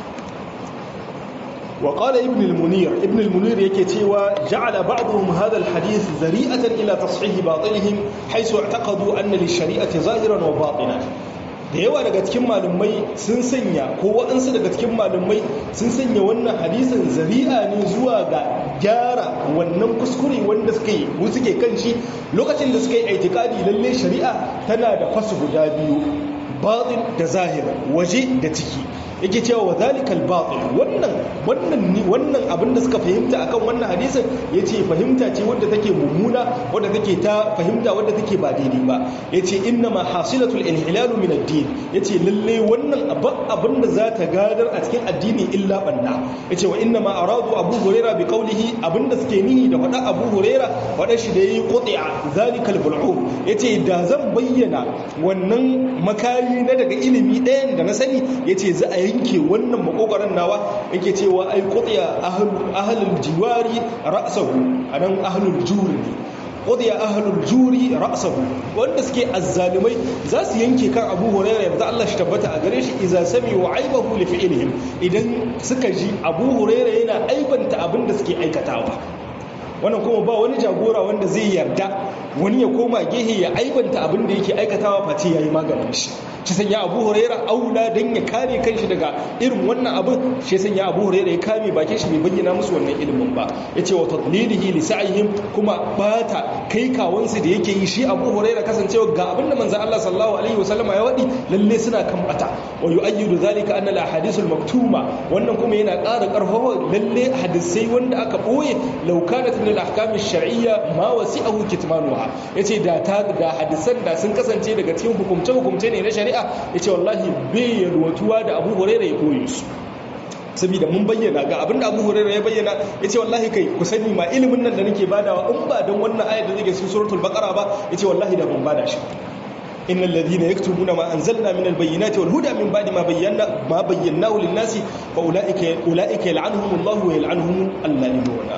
S2: وقال ابن المنير ابن المنير yake cewa ja'ala ba'dhum hadha alhadith zari'atan ila tashih batilihim haythu i'taqadu anna lish-shari'ati zahiran wa batinan da yawa daga cikin malumai sun sanya ko waɗansu daga cikin malumai sun sanya wannan hadisin zari'a ne zuwa ga gyara wannan kuskure wanda suka yi suke kan shi lokacin da suka yi aitikadi lalle shari'a tana da fasu guda biyu batin da zahir waje da ciki yake cewa wa zalikal batil wannan wannan wannan abin da suka fahimta akan wannan hadisin yace fahimta ce wadda take mummuna wadda take ta fahimta wadda take ba daidai ba yace inna ma hasilatul inhilal min ad-din yace lalle wannan abin da za ta gadar a cikin addini illa banna yace wa inna ma aradu abu huraira bi qawlihi abinda suke nihi da fada abu huraira fada shi da yayi quti'a zalikal bul'um yace da zan bayyana wannan makari na daga ilimi ɗayan da na sani yace za a yanke wannan makogaran nawa yake cewa ai qutiya ahlul jiwari ra'sahu anan ahlul juri qutiya ahlul juri ra'sahu wanda suke azzalimai za su yanke kan Abu Hurairah yanzu Allah shi tabbata a gare shi idza sami'u aibahu li fi'lihim idan suka ji Abu Hurairah yana aibanta abin da suke aikatawa wannan kuma ba wani jagora wanda zai yarda wani ya koma gehe ya aibanta abin da yake aikatawa face yayi maganin shi shi sanya abu huraira aula don ya kare kanshi daga irin wannan abin shi sanya abu huraira ya kame bakin shi bai bayyana musu wannan ilimin ba ya ce wa tadlilihi li sa'ihim kuma bata kai kawansu da yake yi shi abu huraira kasancewa ga abin da manzon Allah sallallahu alaihi wasallam ya wadi lalle suna kan bata wa yu'ayyidu zalika anna al ahadithul maktuma wannan kuma yana ƙara ƙarfafa lalle hadisai wanda aka boye law kanat min al ahkam shar'iyya ma wasi'ahu kitmanuha yace da ta da hadisan da sun kasance daga cikin hukumce hukumce ne na shari'a shari'a ya ce wallahi bai yalwatuwa da abu huraira ya koyi su saboda mun bayyana ga abin da abu huraira ya bayyana ya ce wallahi kai ku sani ma ilimin nan da nake badawa in ba don wannan ayat da zai cikin suratul baqara ba ya ce wallahi da ban bada shi innal ladhina yaktubuna ma anzalna min albayyinati wal huda min ba'di ma bayyana ma bayyanahu lin-nasi fa ulaika ulaika yal'anuhumullahu wa yal'anuhum al-la'inuna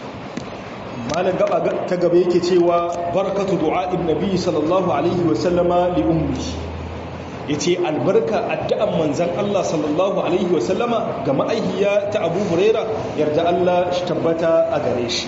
S2: malam gaba ta gaba yake cewa barakatu du'a'in nabi sallallahu alaihi wa sallama li ummi yace albarka addu'an manzon Allah sallallahu alaihi wa sallama ga ma'aihiya ta Abu Huraira yarda Allah shi tabbata a gare shi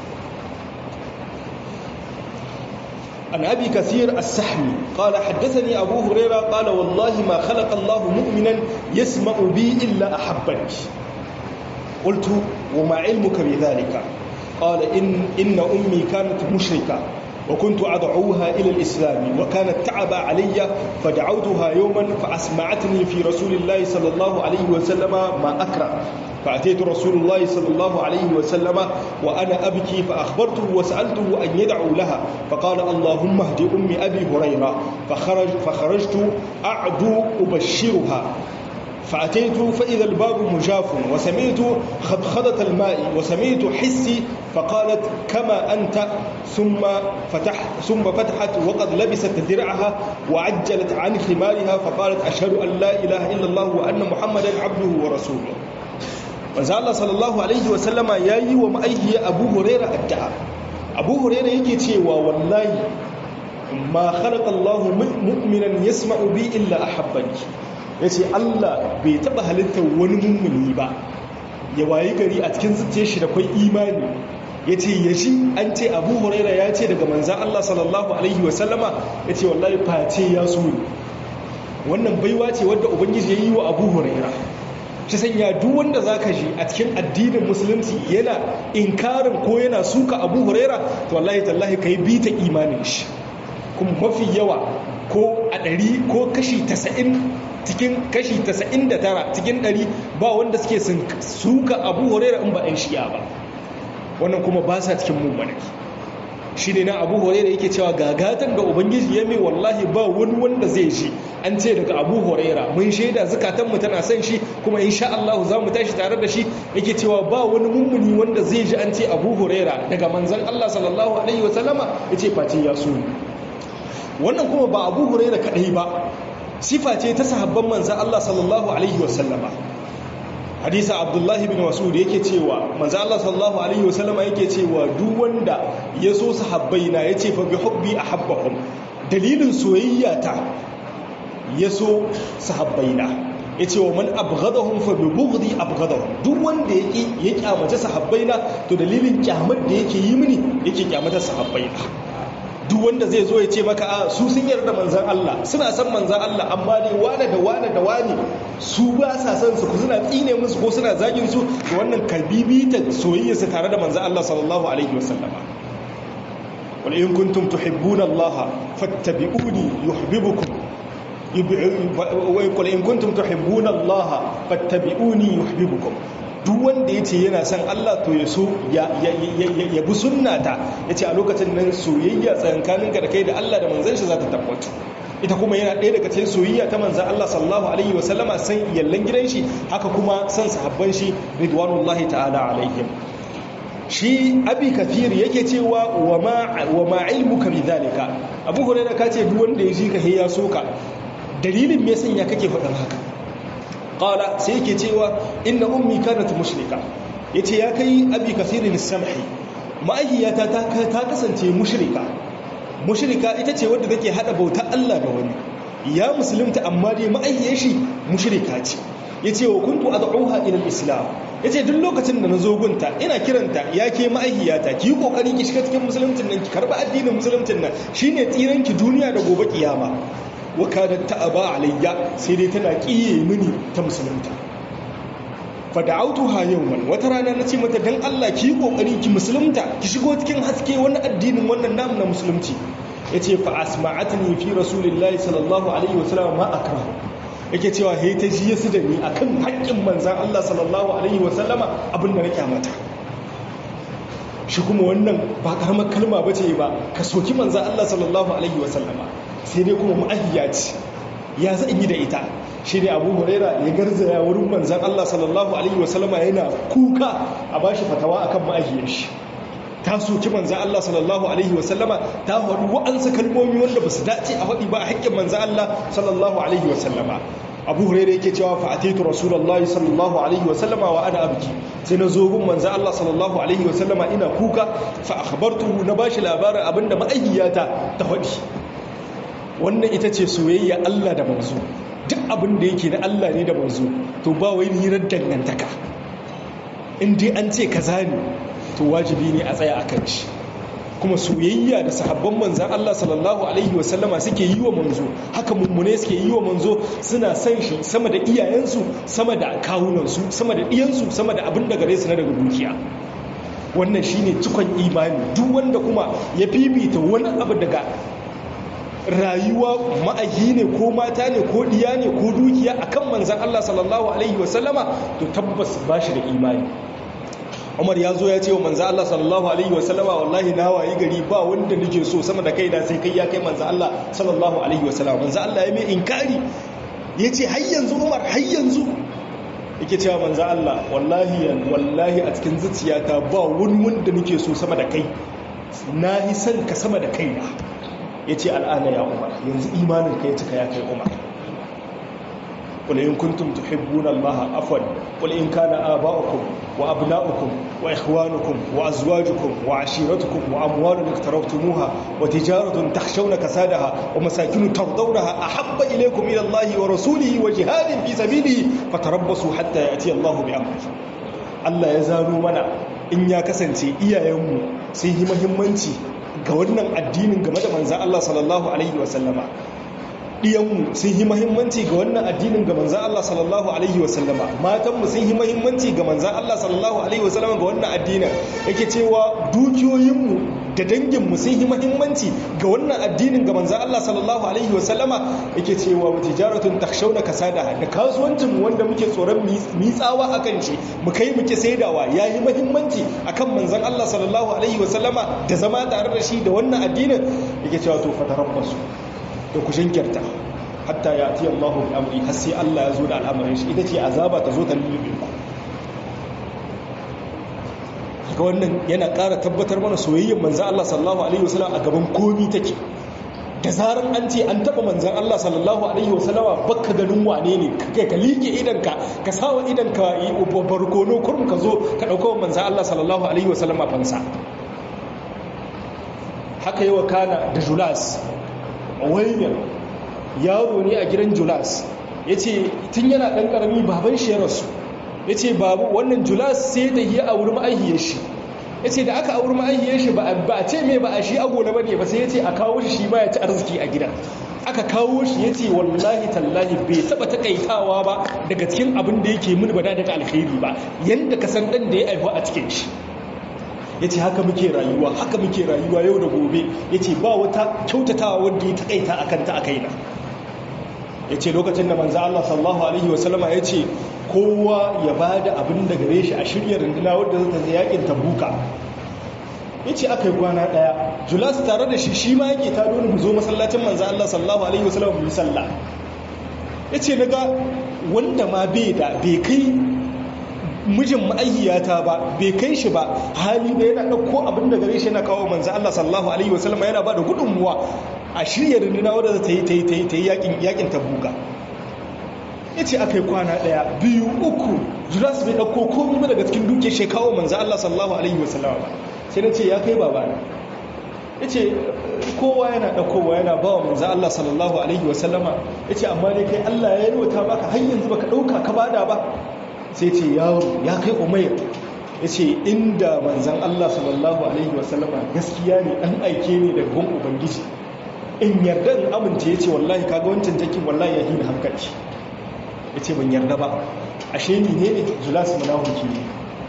S2: عن أبي كثير السحمي قال حدثني أبو هريرة قال والله ما خلق الله مؤمنا يسمع بي إلا أحبك قلت وما علمك بذلك قال إن, إن أمي كانت مشركة وكنت أدعوها إلى الإسلام وكانت تعب علي فدعوتها يوما فأسمعتني في رسول الله صلى الله عليه وسلم ما أكره فأتيت رسول الله صلى الله عليه وسلم وأنا أبكي فأخبرته وسألته أن يدعو لها فقال اللهم اهد أم أبي هريرة فخرج فخرجت أعدو أبشرها فأتيت فإذا الباب مجاف وسمعت خضخضة الماء وسمعت حسي فقالت كما أنت ثم فتح ثم فتحت وقد لبست درعها وعجلت عن خمارها فقالت أشهد أن لا إله إلا الله وأن محمدا عبده ورسوله manzo Allah sallallahu alaihi wasallama yayi wa ma'aikiya Abu Huraira addu'a Abu Huraira yake cewa wallahi ma khalaqa Allah mu'minan yasma'u bi illa ahabbani yace Allah bai taba halittar wani mummuni ba ya wayi gari a cikin zuciyar shi da kai imani ya ce ya shi an ce abu huraira ya ce daga manzan Allah sallallahu alaihi wasallama ya ce wallahi face ya so wannan baiwa ce wadda ubangiji ya yi wa abu huraira ta sanya duk wanda za ka ji a cikin addinin musulunci yana inkarin ko yana suka abu huraira to wallahi tallahi ka yi bita imanin shi kuma mafi yawa ko a ɗari ko kashi tasa'in cikin kashi tasa'in da tara cikin ɗari ba wanda suke suka abu huraira in ba 'yan shi'a ba wannan kuma ba sa cikin mummanaki shi ne na abu huraira yake cewa gagatan da ubangiji ya mai wallahi ba wani wanda zai shi an ce daga abu huraira mun shaida zukatanmu tana son shi kuma insha Allah za mu tashi tare da shi yake cewa ba wani mummuni wanda zai ji an ce abu huraira daga manzan Allah sallallahu alaihi wasallama ya ce face ya so wannan kuma ba abu huraira kadai ba sifa ce ta sahabban manzan Allah sallallahu alaihi wasallama hadisa abdullahi bin masud yake cewa manzo Allah sallallahu alaihi wasallama yake cewa duk wanda ya so sahabbaina yace fa bi hubbi ahabbahum dalilin soyayya ta ya so sahabbaina yace wa man abghadahum fa bi bughdi abghadahum duk wanda yake ya kyamace sahabbaina to dalilin kyamar da yake yi mini yake kyamata sahabbaina duk wanda zai zo ya ce maka a su sun yarda manzan Allah suna san manzan Allah amma dai wane da wane da wane su ba sa san su suna tsine musu ko suna zagin su da wannan kalbibita soyayya su tare da manzan Allah sallallahu alaihi wasallam wal in kuntum tuhibbuna Allah fattabi'uni yuhibbukum wa in kuntum tuhibbuna Allah fattabi'uni yuhibbukum duk wanda ya ce yana son Allah to ya so ya bi sunnata ya ce a lokacin nan soyayya tsakankaninka da kai da Allah da manzan shi za ta tabbatu ita kuma yana ɗaya daga cikin soyayya ta manzan Allah sallallahu alaihi wa sallama san yallan gidan shi haka kuma san sahabban shi ridwanullahi ta'ala alaihim shi abi kafir yake cewa wa ma wa ma ilmuka bidhalika abu hurairah ka ce duk wanda ya ji ka ya soka dalilin me sanya kake faɗin haka qala sai yake cewa inna ummi kanat mushrika yace ya kai abi kasirin samhi ma'ahiyata ta ta kasance mushrika mushrika ita ce wadda take hada bauta Allah da wani ya musulunta amma dai ma'ahiyar shi mushrika ce yace wa kuntu ad'uha ila al-islam yace duk lokacin da nazo gunta ina kiranta yake ma'ahiyata ki yi kokari ki shiga cikin musuluncin nan ki karba addinin musuluncin nan shine tsiran ki duniya da gobe kiyama wakadat ta'aba alayya sai dai tana kiye mini ta musulunta fada'autuha yawman wata rana nace mata dan Allah ki kokari ki musulunta ki shigo cikin haske wannan addinin wannan namu na musulunci yace fa asma'atni fi rasulillahi sallallahu alaihi wasallam ma akra yake cewa he ta ji yasu da ni akan haƙƙin manzon Allah sallallahu alaihi wasallama abinda na kyamata shi kuma wannan ba karamar kalma bace ba ka soki manzon Allah sallallahu alaihi wasallama sai dai kuma ma'ahiya ce ya za yi da ita shi ne abu huraira ya garzaya wurin manzan Allah sallallahu alaihi wasallama yana kuka a bashi fatawa akan ma'ahiyar shi ta soki manzan Allah sallallahu alaihi wasallama ta faɗi wa'ansa kalmomi wanda ba su dace a faɗi ba a haƙƙin manzan Allah sallallahu alaihi wasallama abu huraira yake cewa fa ataitu rasulullahi sallallahu alaihi wasallama wa ana abki sai na zo gun manzan Allah sallallahu alaihi wasallama ina kuka fa akhbartuhu na bashi labarin abinda ma'ahiyata ta faɗi wannan ita ce soyayya Allah da manzo duk abin da yake na Allah ne da manzo to ba wai hirar dangantaka in dai an ce kaza ne to wajibi ne a tsaya akan shi kuma soyayya da sahabban manzan Allah sallallahu alaihi wasallama suke yi wa manzo haka mummune suke yi wa manzo suna san shi sama da iyayensu sama da kawunansu sama da iyansu sama da abin da gare su na daga dukiya wannan shine cikon imani duk wanda kuma ya fifita wani abu daga rayuwa ma'aji ne ko mata ne ko diya ne ko dukiya akan manzan Allah sallallahu alaihi wasallama to tabbas ba shi da imani Umar ya zo ya ce wa manzan Allah sallallahu alaihi wasallama wallahi na wayi gari ba wanda nake so sama da kai da sai kai ya kai manzan Allah sallallahu alaihi wasallama manzan Allah ya mai inkari ya ce har yanzu Umar har yanzu yake cewa manzan Allah wallahi wallahi a cikin zuciyata ba wani wanda nake so sama da kai na yi son ka sama da kaina ya ce al'ana ya umar yanzu imanin ka ya cika ya kai umar قل إن كنتم تحبون الله عفوا قل إن كان آباؤكم وأبناؤكم وإخوانكم وأزواجكم وعشيرتكم وأموال اقترفتموها وتجارة تخشون كسادها ومساكن ترضونها أحب إليكم إلى الله ورسوله وجهاد في سبيله فتربصوا حتى يأتي الله بأمره الله يزالوا منا in ya kasance iyayenmu sun yi muhimmanci ga wannan addinin game da manzan Allah sallallahu alaihi wasallama ɗiyanmu sun yi mahimmanci ga wannan addinin ga manzan Allah sallallahu Alaihi wasallama matanmu sun yi mahimmanci ga manzan Allah sallallahu Alaihi wasallama ga wannan addinin yake cewa dukiyoyinmu da danginmu sun yi mahimmanci ga wannan addinin ga manzan Allah sallallahu Alaihi wasallama yake cewa wata jaratun takshauna kasada da kasuwancinmu wanda muke tsoron mitsawa a kan shi mu kai muke saidawa ya yi mahimmanci a kan manzan Allah sallallahu Alaihi wasallama da zama tare da shi da wannan addinin yake cewa to fataran basu da ku shinkirta hatta ya ti Allahu bi amri har sai Allah ya zo da al'amarin shi ita ce azaba ta zo ta lullube ku ga wannan yana ƙara tabbatar mana soyayyar manzan Allah sallallahu alaihi wasallam a gaban komi take da zarar an ce an taba manzan Allah sallallahu alaihi wasallama bakka ganin wane ne kai ka liƙe idanka ka sawa idanka barkono kurum ka zo ka ɗauka manzan Allah sallallahu alaihi wasallama fansa haka yi wa kana da julas waimir yaro ne a gidan julas ya ce tun yana ɗan ƙarami baban shi ya rasu ya ce babu wannan julas sai da yi a wurin ma'aihiyar shi ya ce da aka a wurin ma'aihiyar shi ba a ce mai ba a shi agola ba ne ba sai ya ce a kawo shi shi ma ya ci arziki a gidan aka kawo shi ya ce wallahi tallahi bai taɓa taƙaitawa ba daga cikin abin da yake mini ba da daga alkhairi ba yadda ka san ɗan da ya aihu a cikin shi ya ce haka muke rayuwa haka muke rayuwa yau da gobe ya ce ba wata kyautatawa wanda ya taƙaita a kanta a kaina ya ce lokacin da manza Allah sallahu Alaihi wasallama ya ce kowa ya ba da abin da gare shi a shirya runduna wadda zata zai yakin tabuka ya ce aka yi kwana ɗaya julas tare da shi shi ma yake ta doni mu zo masallacin manza Allah sallahu Alaihi wasallama mu yi sallah ya ce naga wanda ma bai da bai kai mijin ma'ayyata ba bai kai shi ba hali da yana ɗauko abin da gare shi yana kawo manzo Allah sallallahu alaihi wasallam yana ba da gudunmuwa a shirya runduna wadda ta yi ta yi ta yi ta yi yakin yakin tabuka yace akai kwana daya biyu uku Judas bai ɗauko komai ba daga cikin duke shi kawo manzo Allah sallallahu alaihi wasallam ba sai na ce ya kai baba yace kowa yana ɗaukowa yana ba wa manzo Allah sallallahu alaihi wasallama yace amma dai kai Allah ya yarwata maka har yanzu baka ɗauka ka bada ba sai ce yaro ya kai umair ya ce inda manzan Allah sallallahu Alaihi wasallama gaskiya ne ɗan aike ne daga gun ubangiji in yarda in amince ya ce wallahi kaga wancan jakin wallahi ya hina hankali ya ce ban yarda ba ashe ni ne ne julas munafiki ne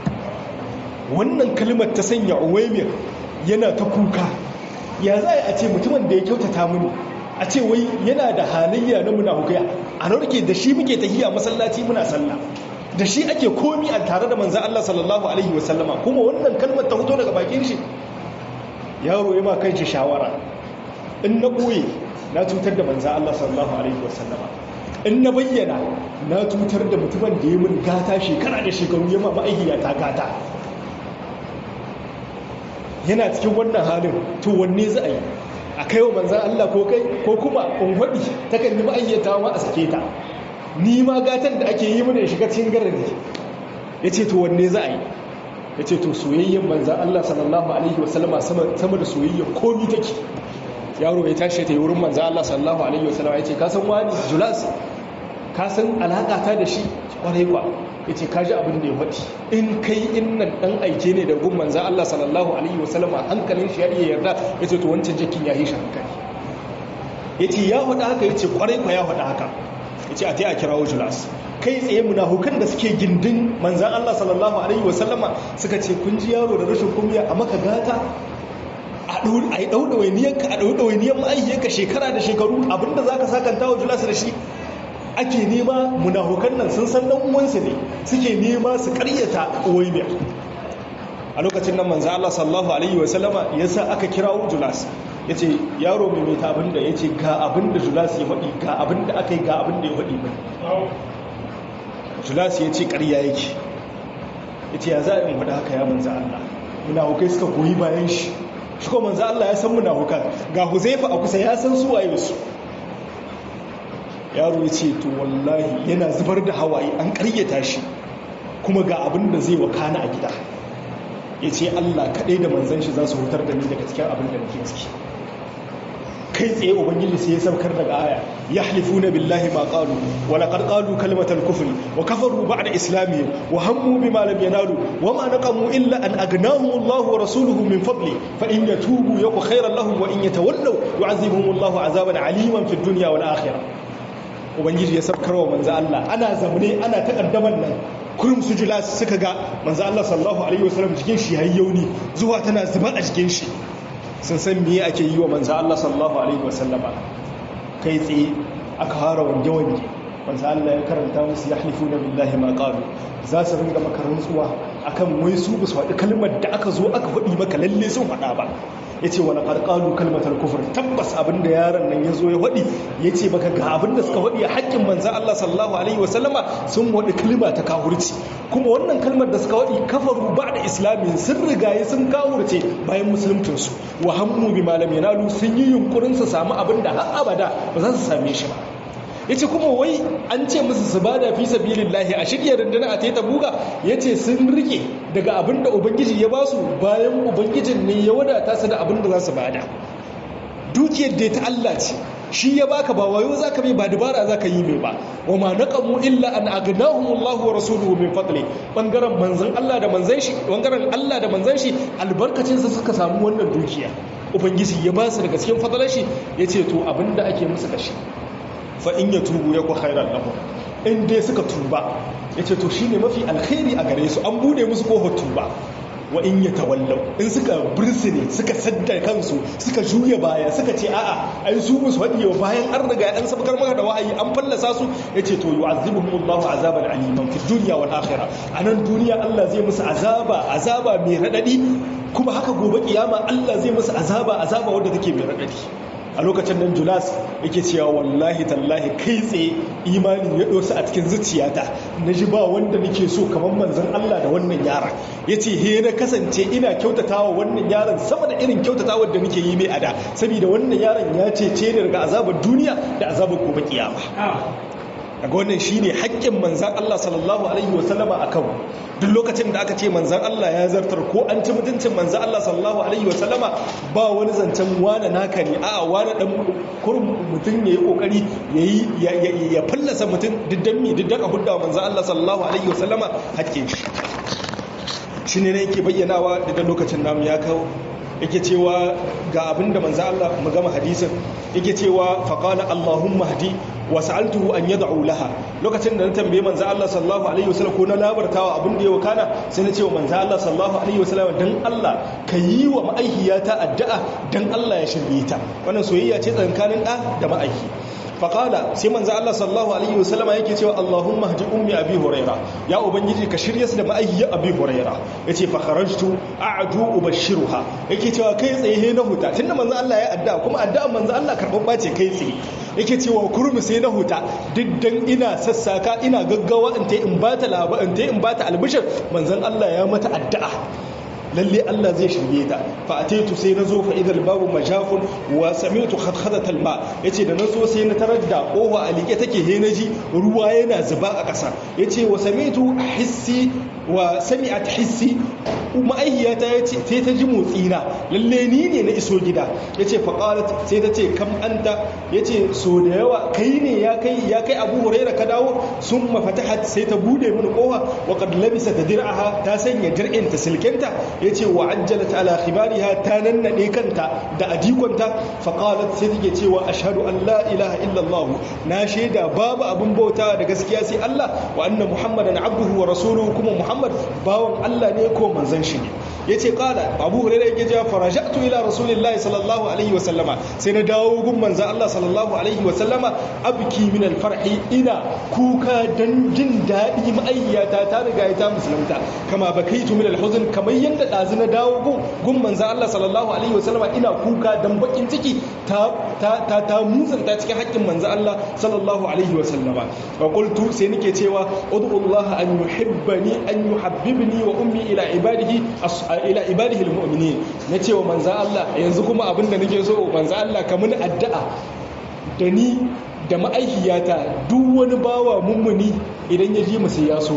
S2: wannan kalmar ta sanya uwaimir yana ta kuka ya za a ce mutumin da ya kyautata mini a ce wai yana da halayya na munafukai a narke da shi muke tahiya masallaci muna sallah da shi ake komi a tare da manzan Allah sallallahu Alaihi wasallama kuma wannan kalmar ta fito daga bakin shi yaro ya ma kan shi shawara in na ɓoye na cutar da manzan Allah sallallahu Alaihi wasallama in na bayyana na cutar da mutumin da ya min gata shekara da shekaru ya ma ma'aikiya ta gata yana cikin wannan halin to wanne za a yi a kai wa manzan Allah ko kai ko kuma unwaɗi ta kan yi ma'aikata ma a sake ta ni ma gatan da ake yi mana shiga cikin garari ya ce to wanne za a yi ya ce to soyayyen manzan Allah sallallahu Alaihi wasallama sama da soyayyen komi take yaro ya tashi ta yi wurin manzan Allah sallallahu Alaihi wasallama ya ce kasan wani julas kasan alaƙata da shi kwarai kwa ya ce kaji abin da ya faɗi in kai innan ɗan aike ne da gun manzan Allah sallallahu Alaihi wasallama hankalin shi ya iya yarda ya ce to wancan jakin ya yi shi hankali ya ce ya faɗa haka ya ce kwarai kwa ya faɗa haka ya ce a ta yi a kirawo julas kai tsaye munafukan da suke gindin manzan Allah sallallahu Alaihi wasallama suka ce kun ji yaro da rashin kumya a maka gata a yi ɗauɗawainiyarka a ɗauɗawainiyar ma'aikiyarka shekara da shekaru abinda za ka sakanta wa julas da shi ake nema munafukan nan sun san ɗan uwansu ne suke nema su ƙaryata uwaimiyar a lokacin nan manzan Allah sallallahu Alaihi wasallama ya sa aka kirawo julas ya ce yaro mai mai ta abinda ya ce ga abinda julas ya faɗi ga abinda aka yi ga abinda ya faɗi mai julas ya ce ƙarya yake ya ce ya za a yi faɗi haka ya manza Allah munafukai suka goyi bayan shi shi ko manza Allah ya san munafukan ga huzaifa a kusa ya san suwaye su yaro ya ce to wallahi yana zubar da hawaye an ƙaryata shi kuma ga abin da zai wakana a gida ya ce Allah kaɗai da manzan shi za su hutar da ni daga cikin abin da nake ciki kai tsaye ubangiji sai ya saukar daga aya yahlifuna billahi ma qalu wa laqad qalu kalimatal kufri wa kafaru ba'da islamihim wa hammu bima lam yanalu wa ma naqamu illa an agnahum Allah wa rasuluhu min fadli fa in yatubu yaku khairan lahum wa in yatawallaw yu'adhibuhum Allah azaban aliman fid dunya wal akhirah ubangiji ya saukar wa manzo Allah ana zamne ana takaddaman nan kurum su jula suka ga manzo Allah sallallahu alaihi wasallam jikin shi yayi yauni zuwa tana zuba a jikin shi sun san me ake yi wa manzo Allah sallallahu alaihi wasallama kai tsaye aka fara wange wange manzo Allah ya karanta musu yahlifuna billahi ma qalu za su ringa maka rantsuwa akan wai su ba su faɗi kalmar da aka zo aka faɗi maka lalle sun faɗa ba yace wala qad qalu kalmatal kufr tabbas abinda yaron nan yazo ya faɗi yace baka ga abinda suka faɗi a haƙƙin manzo Allah sallallahu alaihi wasallama sun faɗi kalma ta kafirci kuma wannan kalmar da suka faɗi kafaru ba'da islamin sun rigaye sun kafirce bayan musulunci su wa hammu bi malam yanalu sun yi yunkurin su samu abinda har abada ba za su same shi ba yace kuma wai an ce musu su bada fi sabilillahi a shirya runduna a taita buga yace sun rike daga abinda ubangiji ya basu bayan ubangijin ne ya wadata su da abinda za su bada dukiyar da ta Allah ce shi ya baka ba wayo zaka mai ba dabara zaka yi mai ba wa ma naqamu illa an aghnahum Allahu wa rasuluhu min fadli bangaren manzon Allah da manzon shi bangaren Allah da manzon shi albarkacin sa suka samu wannan dukiya ubangiji ya ba su daga cikin fadalar shi yace to abinda ake musu kashi fa in ya tubu ya ku khairan lahum in dai suka tuba yace to shine mafi alkhairi a gare su an bude musu kofar tuba wa in ya tawallau in suka bursune suka sadda kansu suka juya baya suka ce a'a ai su musu hadiye bayan an riga an sabkar maka da wahayi an fallasa su yace to yu'azzibuhum Allahu azaban aliman fi dunya wal akhirah anan duniya Allah zai musu azaba azaba mai radadi kuma haka gobe kiyama Allah zai musu azaba azaba wanda take mai radadi a lokacin nan julas yake cewa wallahi tallahi kai tsaye imanin ya dosa a cikin zuciyata na ji ba wanda nake so kamar manzon Allah da wannan yaron ya ce he na kasance ina kyautatawa wannan yaron sama da irin kyautatawa da nake yi mai ada saboda wannan yaron ya cece ni daga azabar duniya da azabar gobe kiyama daga wannan shine haƙƙin manzan Allah sallallahu alaihi wasallama akan duk lokacin da aka ce manzan Allah ya zartar ko an ci mutuncin manzan Allah sallallahu alaihi wasallama ba wani zancen wane naka ne a'a wane dan kurum mutum ya yi kokari yayi ya fallasa mutum diddan mi diddan a hudda manzan Allah sallallahu alaihi wasallama haƙƙin shi shine ne yake bayyanawa da lokacin namu ya kawo yake cewa ga abinda manzo Allah mu gama hadisin yake cewa faqala allahumma hdi wa sa'altuhu an yad'u laha lokacin da na tambaye manzo Allah sallallahu alaihi wasallam ko na labartawa abin da ya wakana sai na ce wa manzo Allah sallallahu alaihi wasallam dan Allah ka yi wa ma'aihiyata addu'a dan Allah ya shirye ta wannan soyayya ce tsakanin da da ma'aihi faƙala sai manzo Allah sallallahu alaihi wasallama yake cewa Allahumma hdi ummi abi huraira ya ubangiji ka shirye su da ma'ayyi abi huraira yace fa kharajtu a'du ubashiruha yake cewa kai tsaye na huta tunda manzo Allah ya adda kuma adda manzo Allah karban bace kai tsaye yake cewa kurmi sai na huta diddan ina sassaka ina gaggawa in tai in bata laba in tai in bata albishir manzon Allah ya mata addu'a lalle Allah zai shirye ta fa ataitu sai nazo fa idal babu majafun wa sami'tu khadkhadatal ma yace da nazo sai na tarar da kowa a like take he naji ruwa yana zuba a ƙasa yace wa sami'tu hissi wa sami'at hissi ma'aihiyata yace sai ta ji motsi na lalle ni ne na iso gida yace fa qalat sai ta ce kam anta yace so da yawa kai ne ya kai ya kai Abu Hurairah ka dawo summa fatahat sai ta bude mini kowa wa qad labisa dir'aha ta sanya dir'in ta silkenta ya ce wa ajjalat ala khibariha ta nannade kanta da adikonta faqalat sai take cewa ashhadu an la ilaha illallah na shaida babu abun bauta da gaskiya sai Allah wa anna muhammadan abduhu wa rasuluhu kuma muhammad bawan Allah ne ko manzon shi ne yace qala abu hurairah yake cewa faraja'tu ila rasulillahi sallallahu alaihi wa sallama sai na dawo gun manzon Allah sallallahu alaihi wa sallama abki min al-farhi ina kuka dan jin dadi ma'ayyata ta riga ta musulunta kama bakaitu min al-huzn kamar yanda ɗazu na dawo gun gun manzan Allah sallallahu alaihi wasallama ina kuka dan bakin ciki ta ta ta, ta musanta cikin haƙƙin manzan Allah sallallahu alaihi wasallama wa qultu sai nake cewa ud'ullaha an yuhibbani an yuhabbibni wa ummi ila ibadihi ila ibadihi almu'minin nace wa manzan Allah yanzu kuma abinda nake so manzan Allah ka mun addu'a da ni da ma'aikiyata duk wani bawa mummuni idan ya ji mu sai ya so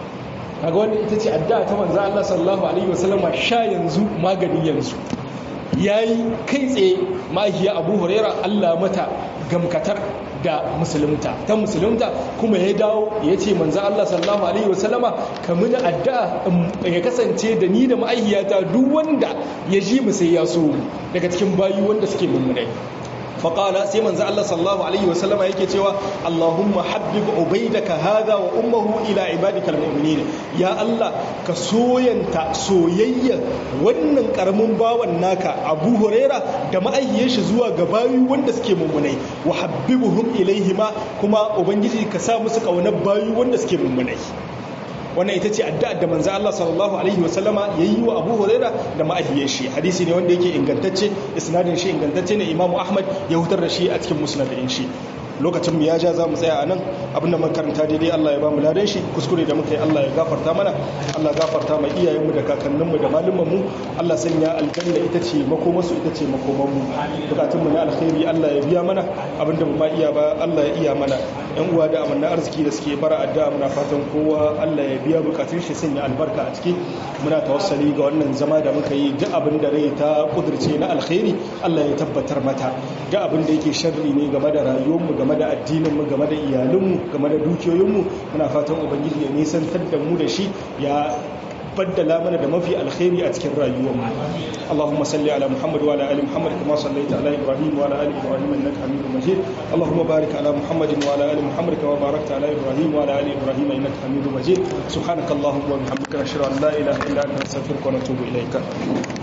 S2: kaga wannan ita ce addu'a ta manzo Allah sallallahu alaihi wasallam sha yanzu magani yanzu yayi kai tsaye mahiya Abu Huraira Allah mata gamkatar da musulunta ta musulunta kuma ya dawo ya ce manzo Allah sallallahu alaihi wasallama kamar da addu'a ya kasance da ni da ma'aihiyata duk wanda ya ji mu sai ya so daga cikin bayi wanda suke mummunai faƙala sai manzo Allah sallallahu alaihi wasallama yake cewa Allahumma habbib ubaidaka hadha wa ummuhu ila ibadikal mu'minin ya Allah ka soyanta soyayya wannan karamin bawan naka Abu Huraira da ma'ayyiyar shi zuwa ga bayi wanda suke mummunai wa habbibuhum ilaihima kuma ubangiji ka sa musu kaunar bayi wanda suke mummunai wannan ita ce addu'ar da manzo Allah sallallahu alaihi wasallama yayi wa Abu Huraira da ma'ahiyar shi hadisi ne wanda yake ingantacce isnadin shi ingantacce ne Imam Ahmad ya hutar da shi a cikin musnadin shi lokacin mu ya ja za mu tsaya a nan abinda mun karanta daidai Allah ya ba mu ladan shi kuskure da muka yi Allah ya gafarta mana Allah ya gafarta ma iyayenmu da kakanninmu da malumanmu Allah sanya aljanna ita ce makomarsu ita ce makomanmu bukatun mu na alkhairi Allah ya biya mana abinda mu ma iya ba Allah ya iya mana yan uwa da amanna arziki da suke bara addu'a muna fatan kowa Allah ya biya bukatun shi sanya albarka a ciki muna tawassali ga wannan zama da muka yi duk abin da rai ta kudurce na alkhairi Allah ya tabbatar mata duk abin da yake sharri ne game da rayuwarmu game da addininmu game da iyalinmu game da dukiyoyinmu muna fatan ubangiji ya nisantar da mu da shi ya baddala mana da mafi alkhairi a cikin rayuwarmu Allahumma salli ala Muhammad wa ala ali Muhammad kama sallaita ala Ibrahim wa ala ali Ibrahim innaka Hamidum Majid Allahumma barik ala Muhammad wa ala ali Muhammad kama barakta ala Ibrahim wa ala ali Ibrahim innaka Hamidum Majid subhanakallahumma wa bihamdika nashhadu an la ilaha illa anta nastaghfiruka wa natubu ilayka